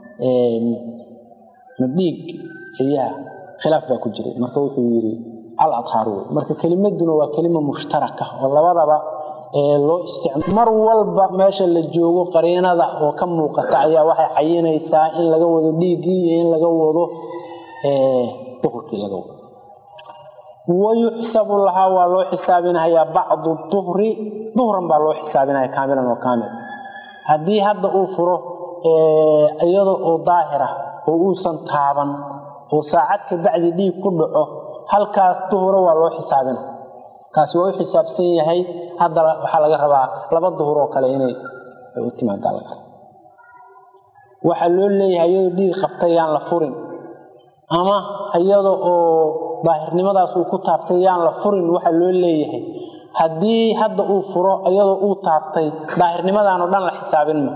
ma dhiig ayaa khilaaf baa ku jiray marka wuxuu yidhi aladhaar wey marka kelimaduna waa kelima mushtaraka oo labadaba loo isticma mar walba meesha la joogo qariinada oo ka muuqata ayaa waxay cayinaysaa in laga wado dhiiggii iyo in laga wado duhurkii laga wado wayuxsabu lahaa waa loo xisaabinayaa bacdu duhri duhran baa loo xisaabinaya kaamilan oo kaamil haddii hadda uu furo iyada oo daahira oo uusan taaban oo saacad ka bacdi dhiig ku dhaco halkaas duhuro waa loo xisaabina kaasi waa u xisaabsan yahay hadda waxaa laga rabaa laba duhur oo kale inay u timaadaa laga waxaa loo leeyahay iyadoo dhiig qabtay yaan la furin ama iyada oo daahirnimadaas uu ku taabtay yaan la furin waxaa loo leeyahay haddii hadda uu furo iyadoo uu taabtay daahirnimadaanoo dhan la xisaabin ma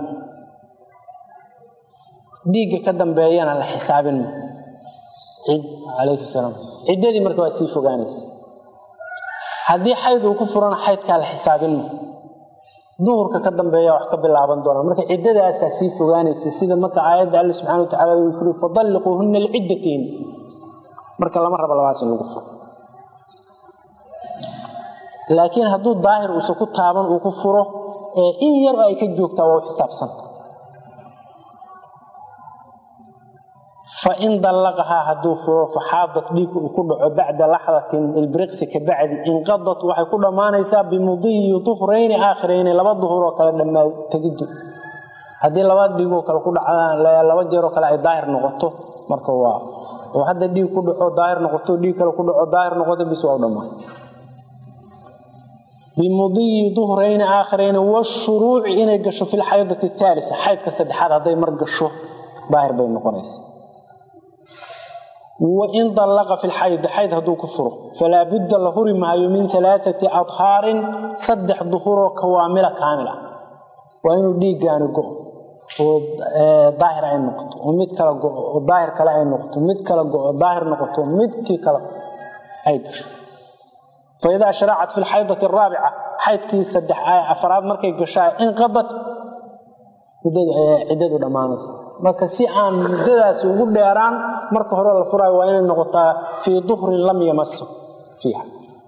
dhiigga ka dambeeyana la xisaabin ma calaykum salaam ciddadii marka waa sii fogaanaysa haddii xayd uu ku furana xaydkaa la xisaabin ma duhurka ka dambeeya wax ka bilaaban doona marka ciddadaasaa sii fogaanaysa sida marka aayadda alle subxana wa tacala uu yiri fadalliquuhunna liciddatayn marka lama rabo labaas in lagu furo laakiin hadduu daahir uusa ku taaban uu ku furo in yar oo ay ka joogtaa waa u xisaabsanta fain dallaqahaa hadduu furo faxaadat dhiig uu ku dhaco bacda laxdatin ilbriqsi ka bacdi inqadat waxay ku dhammaanaysaa bimudiyi duhrayni aakhirayni laba duhur oo kale dhammaa tegidu haddii laba dhiigoo kale ku dhacdaan laba jeeroo kale ay daahir noqoto marka waa oo hadda dhiig ku dhaco daahir noqoto dhiig kale ku dhaco daahir noqoto bis waa u dhammaan bimudiyi duhrayni aakhirayni washuruuci inay gasho fi lxaydati ataalia xaydka saddexaad hadday mar gasho daahir bay noqonaysa wain dallaqa fi lxaydi xayd hadduu ku furo falaa budda la huri maayo min alaaati adhaarin saddex duhuroo kawaamila kaamil ah waa inuu dhiiggaani go oo daahir ay noqoto oo mid kala go oo daahir kale ay noqoto mid kala go oo daahir noqoto midkii kale ay gasho faidaa sharacat fi lxaydati araabica xaydkii saddex afaraad markay gashaa inqadat ciddadu dhammaanaysa marka si aan muddadaasi ugu dheeraan marka hore la furaayo waa inay noqotaa fii duhrin lam yamaso fiiha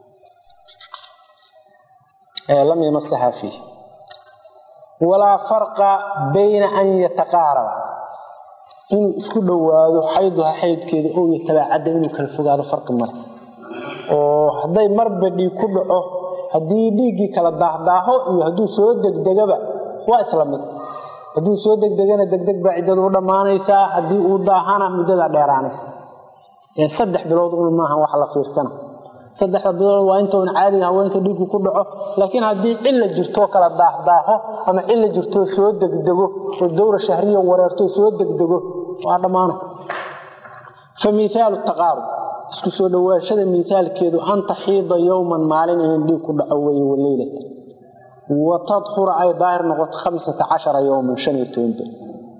lam yamasaha fiiha walaa farqa bayna an yataqaaraba inuu isku dhowaado xayduha xaydkeeda oo yatabaacadda inuu kala fogaado farqi male oo hadday marba dhiig ku dhaco haddii dhiiggii kala daahdaaho iyo hadduu soo degdegaba waa isla mid hadduu soo degdegana degdeg baa ciddadu u dhammaanaysaa haddii uu daahana muddadaa dheeraanaysa ee saddex bilood un maaha wax la fiirsana saddexda bilood waa inta un caadiga haweenka dhiiggu ku dhaco laakiin haddii cilla jirtoo kala daahdaaho ama cilla jirtoo soo degdego oo dowra shahriya wareertoo soo degdego waa dhammaana fa miaalu taqaarub isku soo dhowaashada miaalkeedu an taxiida yowman maalin inay dhiig ku dhaco weeye waleylata watadhura ay daahir noqoto hamsata cashara yowman shan iyo toban beri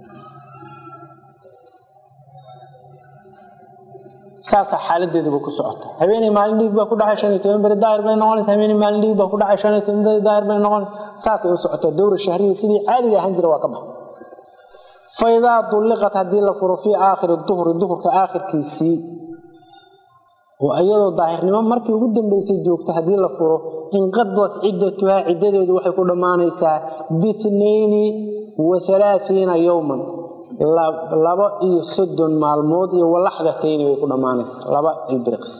saasaa xaaladeeduba ku socota habeenay maalin dhiig baa ku dhacay shan iyo toban beri daahir bay noqonaysa habeenay maalin dhiig baa ku dhacay shan iyo toban beri daahir bay noqonaysa saasay u socotaa dowra shahriya sidii caadiga ahaan jira waa ka baxa faidaa dulliqat haddii la furo fii aakhiri duhri duhurka aakhirkiisii oo iyadoo daahirnimo markii ugu dambeysay joogta haddii la furo inqadat ciddatuhaa ciddadeedu waxay ku dhammaanaysaa biitnayni wa alaaiina yowman laba iyo soddon maalmood iyo walaxdatayni bay ku dhammaanaysaa laba ilbiriqsi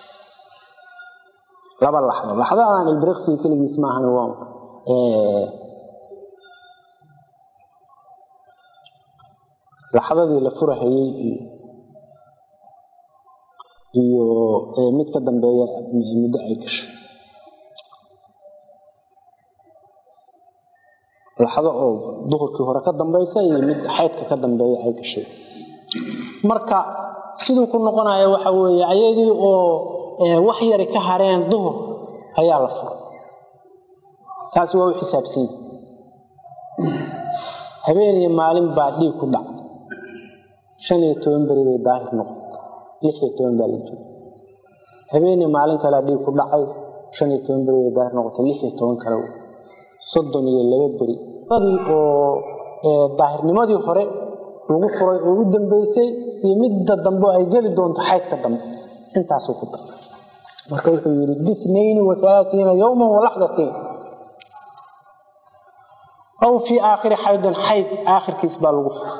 laba laxdo laxdadaan ilbiriqsiga keligiis maahan waa laxdadii la furahayey iyo iyo mid ka dambeeya muddo ay gashay laxdo oo duhurkii hore ka dambaysa iyo mid xaydka ka dambeeya ay gashay marka siduu ku noqonaya waxa weeye ayadii oo wax yari ka hareen duhur ayaa la furay kaasi waa u xisaabsanya habeen iyo maalin baa dhiig ku dhac shan iyo toban beri bay daahir noqotay lix iyo toban baa la jooga habeenii maalin kalea dhiig ku dhacay shan iyo toban beri bay daahir noqotay lix iyo toban kale soddon iyo laba beri dadii oo daahirnimadii hore lagu furay oo u dambeysay iyo midda dambe ay geli doonto xaydka dambe intaasuu ku daray marka wuxuu yidhi bitnayni wa alaaiina yowman walaxdatain aw fii aakhiri xaydin xayd aakhirkiis baa lagu furay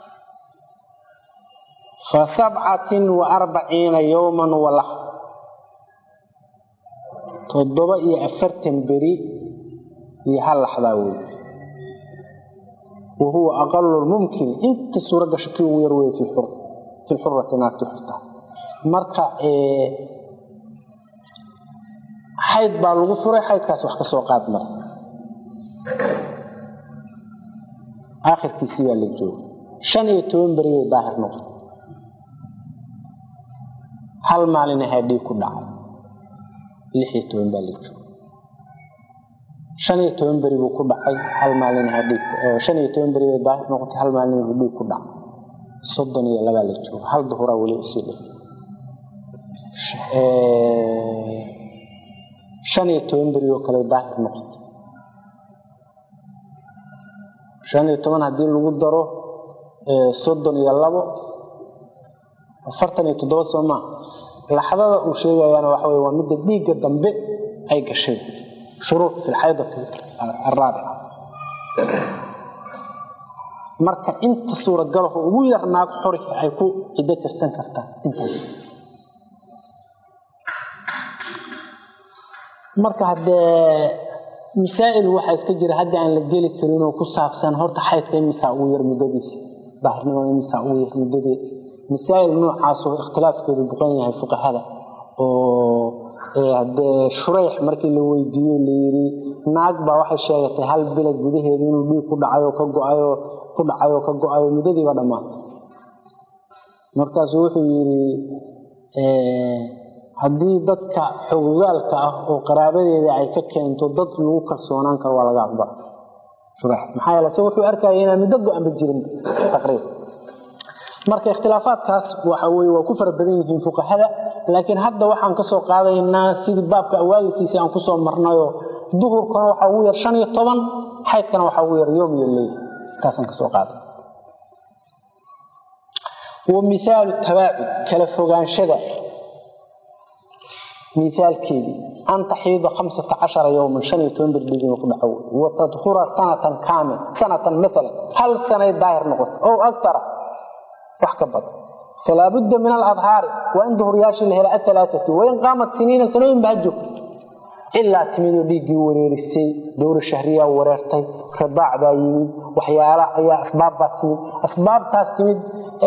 fa sabcatin wa arbaciina yowman walax toddoba iyo afartan beri iyo hal laxdaa wey wa huwa aqalu lmumkin inta suuro gasho kii ugu yar wey fi lxurati naagti xurtaa marka xayd baa lagu furay xaydkaas wax ka soo qaad mara aakhirkiisii baa la jooga shan iyo toban beri bay daahir noqotay hal maalin ahaa dhiig ku dhacay lix iyo toban baa la jooga shan iyo toban beri buu ku dhacay hal maalin ahaa dhiig shan iyo toban beri bay daahir noqotay hal maalin buu dhiig ku dhacay soddon iyo labaa la jooga hal duhuraa weli usii dhig shan iyo toban beri oo kale daahir noqotay shan iyo toban haddii lagu daro soddon iyo labo afartan iyo toddoba soo maa laxdada uu sheegayaana waxa wey waa midda dhiigga dambe ay gashay shuruud fi lxaydati araabica marka inta suuragalaho ugu yar naag xori ay ku ciddo tirsan kartaa intaas marka haddee masaa'il waxaa iska jira haddii aan la geli karin oo ku saabsan horta xaydka imisaa ugu yar muddadiisa daahirnimada imisaa ugu yar muddadee masaa'il noocaasoo ikhtilaafkeedu buqan yahay fuqahada oo haddee shurayx markii la weydiiyo layidhi naag baa waxay sheegatay hal bilad gudaheeda inuu dhiig ku dhacayo ka go-ayo ku dhacayo ka go-ayo muddadiiba dhammaatay markaasuu wuxuu yidhi haddii dadka xogogaalka ah oo qaraabadeeda ay ka keento dad lagu kalsoonaan karo waa laga aqbala shurayx maxaa yeele se wuxuu arkaya inaan muddo go-anba jirin taqriib marka ikhtilaafaadkaas waxa weye waa ku fara badan yihiin fuqahada laakiin hadda waxaan ka soo qaadaynaa sidii baabka awaalkiisii aan kusoo marnayo duhurkana waxaa ugu yar shan iyo toban xaydkana waxaa ugu yar yoom iyo leyl taasaan kasoo qaaday wa mihaalu tabaacud kala fogaanshada mihaalkeedii an taxiida hamsata cashara yowman shan iyo toban berdhig inuu ku dhaco wa tadhura sanatan kaamil sanatan maalan hal sanay daahir noqoto ow aktara wax ka badan falaa budda min aladhaari waa in duhuryaashii la hela ahalaaati wain qaamat siniina sanooyin ba ha joogto ilaa timidoo dhiiggii wareerisay dowra shahriyaa wareertay ridaac baa yimid waxyaala ayaa asbaab baa timid asbaabtaas timid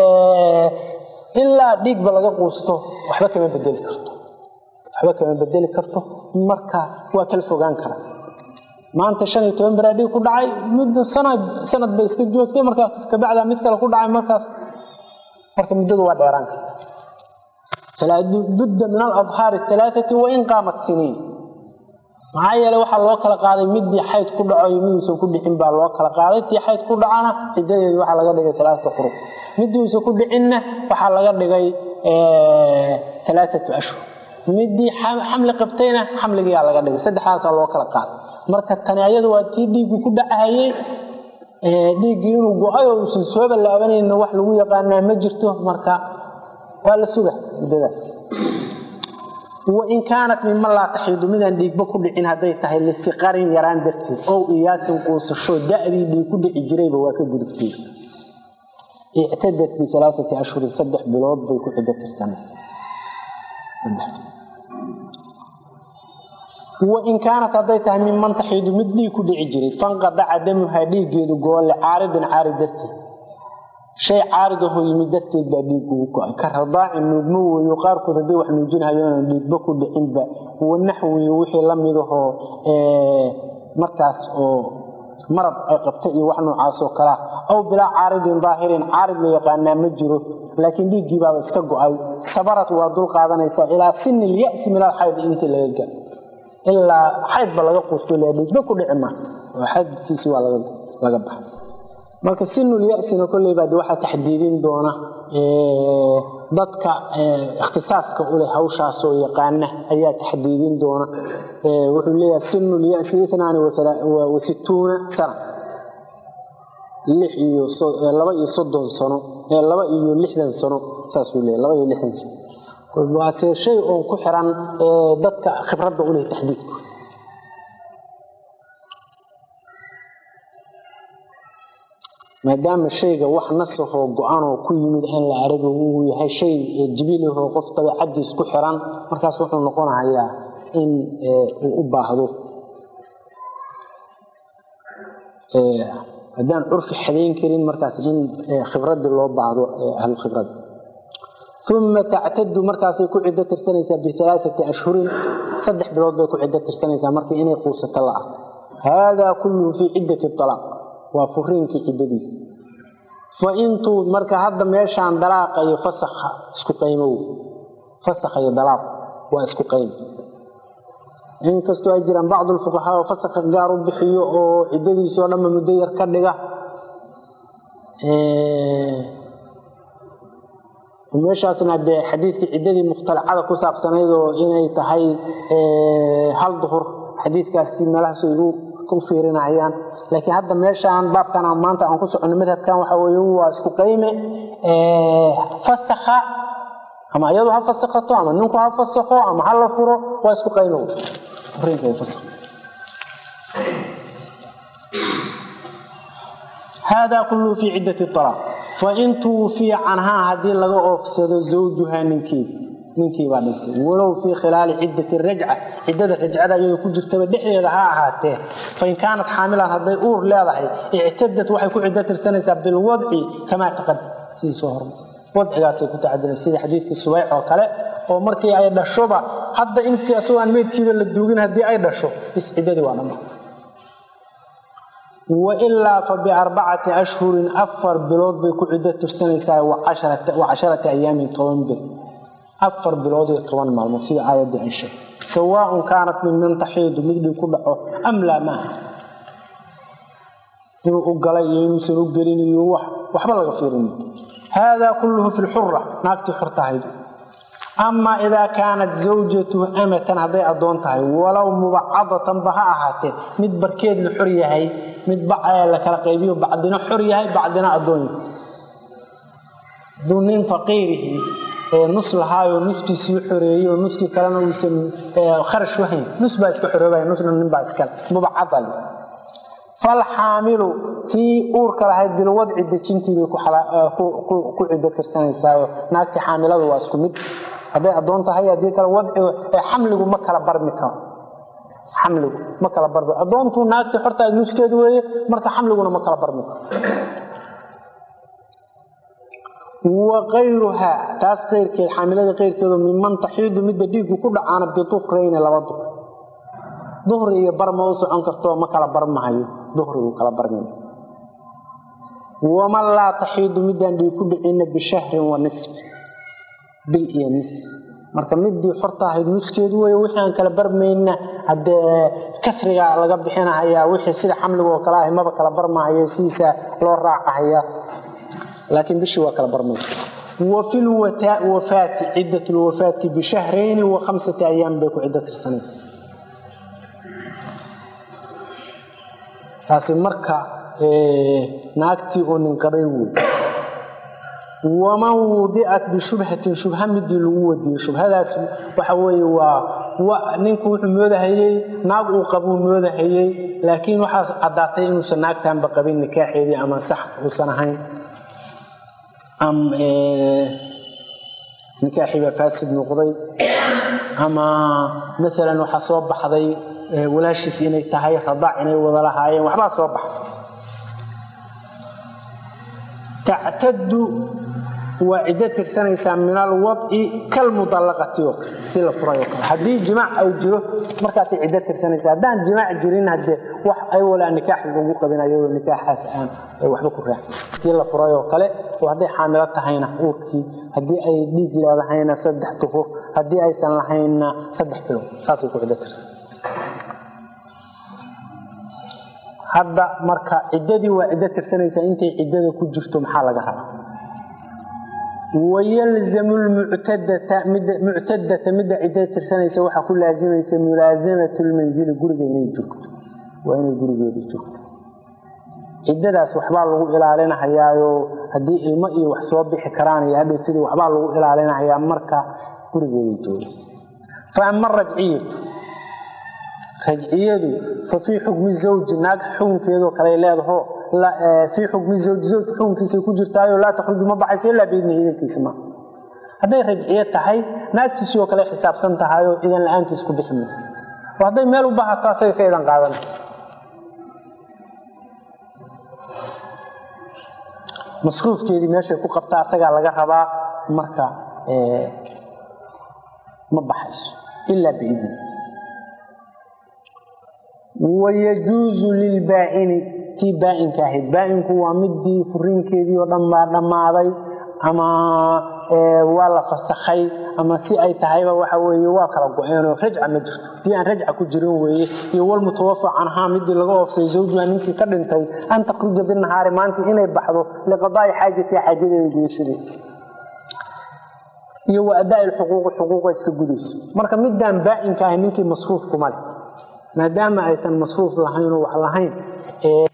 ilaa dhiigba laga quusto waxba kama bedeli karto waxba kama bedeli karto marka waa kala fogaan kara maanta shan iyo toban beraa dhiig ku dhacay muddo sanad sanad bay iska joogtay markaas kabacdaa mid kale ku dhacay markaas marka muddadu waa dheeraan karta falaa budda min aladhaari alaaati wain qaamat siniin maxaa yeele waxaa loo kala qaaday midii xayd ku dhaco iyo miduusan ku dhicin baa loo kala qaaday tii xayd ku dhacana ciddadeedi waxaa laga dhigay alaaata qurub midiuusan ku dhicinna waxaa laga dhigay alaaatu ashhur midii xamli qabtayna xamligiyaa laga dhigay saddexdaasaa loo kala qaaday marka tani ayadu waa tii dhiiggii ku dhacahayey dhiiggii inuu go-ay oo uusan soo ballaabanayna wax lagu yaqaanaa ma jirto marka waa la suga muddadaas wain kaanat mima laa taxiidu midaan dhiigba ku dhicin hadday tahay lisiqarin yaraan darteed ow iyaasin quusasho da'dii dhiig ku dhici jirayba waa ka gudubtay ictadat bialaaati ashhurin saddex bilood bay ku ciddo tirsanaysaa wain kaanat hadday tahay minman taxiidu mid dhiig ku dhici jiray fanqadaca damuhaa dhiiggeedu goolle caaridin caarid darteed shay caarid ahoo yimid darteed baa dhiig ugu go-ay ka radaaci nuugmo weeyo qaarkood hadday wax nuujinhayoona dhiigba ku dhicinba wanaxwi wixii la midahoo markaas oo marab ay qabta iyo wax noocaasoo kalea aw bilaa caaridin daahirin caarid la yaqaanaa ma jiro laakiin dhiiggiibaaba iska go-ay sabarad waa dul qaadanaysaa ilaa sini lyasi min alxayd intii laga ga ilaa xaydba laga quusto la dhiigba ku dhici ma oo xaydkiisi waa laga baxay marka sinulyasina kolleyba de waxaa taxdiidin doona dadka ikhtisaaska uleh hawshaasoo yaqaana ayaa taxdiidin doona wuxuu leeyahay sinulyasi inaani wa situuna sana lix iyo laba iyo soddon sano laba iyo lixdan sano saasuu leeyahy laba iyo lixdan sano waase shay oon ku xiran dadka khibradda uleh taxdiidku maadaama shayga wax nasahoo go-anoo ku yimid in la arago uu yahay shay jibilahoo qof dabeecadiis ku xiran markaas wuxuu noqonahayaa in uu u baahdo haddaan curfi xadayn karin markaas in khibradii loo baahdo ahlu khibrada uma tactadu markaasay ku ciddo tirsanaysaa bialaaati ashhurin saddex bilood bay ku ciddo tirsanaysaa markii inay quusato la ah haadaa kulluhu fii ciddati alaaq waa furiinkii ciddadiisa fa intuu marka hadda meeshaan dalaaqa iyo fasakha isku qaymow fasakha iyo dalaaq waa isku qaymo inkastoo ay jiraan bacdu lfuqahaa oo fasakha gaar u bixiyo oo ciddadiisoo dhanba muddo yar ka dhiga meeshaasna dee xadiidkii ciddadii mukhtalacada ku saabsanayd oo inay tahay hal duhur xadiidkaasi meelahaas ay u fiirinayaan laakiin hadda meeshaan baabkan maanta aan ku soconno madhabkan waxa weye waa isku qayme fasakha ama iyadu ha fasakhato ama ninku ha fasakho ama ha la furo waa isku qaynow furiinka ay fasakh هذا كله في عدة الطلاق فإن توفي عنها هذه لغا أوفسد زوجها ننكي ننكي بعد ولو في خلال عدة الرجعة عدة الرجعة يو كجرت بدحيدا ها اهاته فإن كانت حاملا هذه أور لهدهي اعتدت waxay ku cido tirsanaysaa bil wadci kama taqad si soo hor wadcigaas ay ku tacadilay sida xadiidkii Subayc oo kale oo markii ay dhashoba hadda intii asoo aan meedkiiba la duugin hadii ay dhasho is cidadii waa dhamaa وإلا فبأربعة أشهر أفر بلود بيكو عدة ترسنيسا وعشرة, وعشرة أيام طوان بل أفر بلود يطوان معلومات سيدة آية دي عيشة سواء كانت من من تحيد مثل كل أم لا ما inuu u galay iyo inuusan u gelin iyo wax waxba laga fiirin hada kulluhu fi lxura naagtii xortahayd ama idaa kaanat zawjatuhu amatan hadday addoon tahay walow mubacadatan ba ha ahaatee mid barkeed la xor yahay mid la kala qaybiyo bacdina xor yahay bacdina addoon yahay hadduu nin faqiirihi nus lahaayoo nuskiisii xoreeyey nuskii kalena uusan kharash wahayn nus baa iska xoroobaya nusna nin baa iskale mubacada le falxaamilu tii uurka lahayd bilwadci dejintii bay ku cido tirsanaysaa naagtii xaamilada waa isku mid hadday addoon tahay haddii kale wadcigu xamligu ma kala barmi karo xamligu ma kala barmi addoontuu naagtii xortaa nuskeedu weeye marka xamliguna ma kala barmi karo وغيرها تاس غير كي حاملة غير كذا ممن تحيد مدة ديك كل عنا بطهرين لبا ظهر ظهر iyo barma oo socon karto ma kala barmahayo ظهرigu kala barmay وما لا تحيد مدان دي ku dhicina بشهر ونصف bil iyo nis marka midii xorta ahayd nuskeedu way wixii aan kala barmayna hade kasriga laga bixinaya wixii sida xamliga oo kala ah maba kala barmaayo siisa loo raacaya لكن بشي وكلا برميس وفي الوفاة وفاة عدة الوفاة بشهرين وخمسة أيام بيكو عدة السنة تاسي مركا إيه ناكتي وننقضي ومن وضعت بشبهة شبهة مدي الودي شبهة داس وحوي و ونinku wuxuu moodahayay naag uu qabo moodahayay laakiin waxa cadaatay inuu sanaagtan ba qabin nikaaxeedii ama sax uusan ahayn am nikaaxii baa faasid noqday ama maalan waxaa soo baxday walaashiis inay tahay radaac inay wada lahaayeen waxbaa soo baxday tactadu waa ciddo tirsanaysaa min alwadci kalmudallaqati oo kale si la furay oo kale haddii jimaac ay jiro markaasay ciddo tirsanaysaa haddaan jimaac jirin haddee wax ay walaa nikaax lagu qabin ayadoo nikaaxaas aan waxba ku raacin tii la furay oo kale oo hadday xaamilo tahayna uurkii haddii ay dhiig leedahayna saddex duhur haddii aysan lahaynna saddex bilood saasay ku ciddo tirsan hadda marka ciddadii waa ciddo tirsanaysaa intay ciddada ku jirto maxaa laga rabaa ويلزم المعتدة مد معتدة مد عدة ترسنيسة waxa ku laazimaysa mulaasamatu almanzil guriga inay joogto waa inay gurigeeda joogto ciddadaas waxbaa lagu ilaalinayaayo haddii ilmo iyo wax soo bixi karaan iyo hadhowtadii waxbaa lagu ilaalinayaa marka gurigeeda joogaysa fa ama rajciyatu rajciyadu fa fii xukmi zawji naag xukunkeedoo kale leedaho في حكم الزوج زوج حكم كيسي كجرتايو لا تخرج ما بحيس الا باذن الله كيسي ما haday rajciye tahay naagtiisi oo kale xisaabsan tahay oo idan la'aantiis ku bixin waday meel u baahato asay ka idan qaadanaysa masruufkeedii meeshay ku qabta asagaa laga rabaa marka ma baxayso ilaa biidni wayajuuzu lilbaa'ini tii baa-inka ahayd baa-inku waa midii furiinkeedii oo dhan baa dhammaaday ama waa la fasakhay ama si ay tahayba waxa weeye waa kala go-eenoo rajca ma jirto tii aan rajca ku jirin weeye iyo walmutawafa canhaa midii laga oofsay zawjuha ninkii ka dhintay an takhruja binahaari maanta inay baxdo liqadaa'i xaajatiha xaajadeeda gudashadeeda iyo wa adaa lxuquuqi xuquuqa iska gudayso marka midaan baa-inka ahay ninkii masruuf kuma leh maadaama aysan masruuf lahayn oo wax lahayn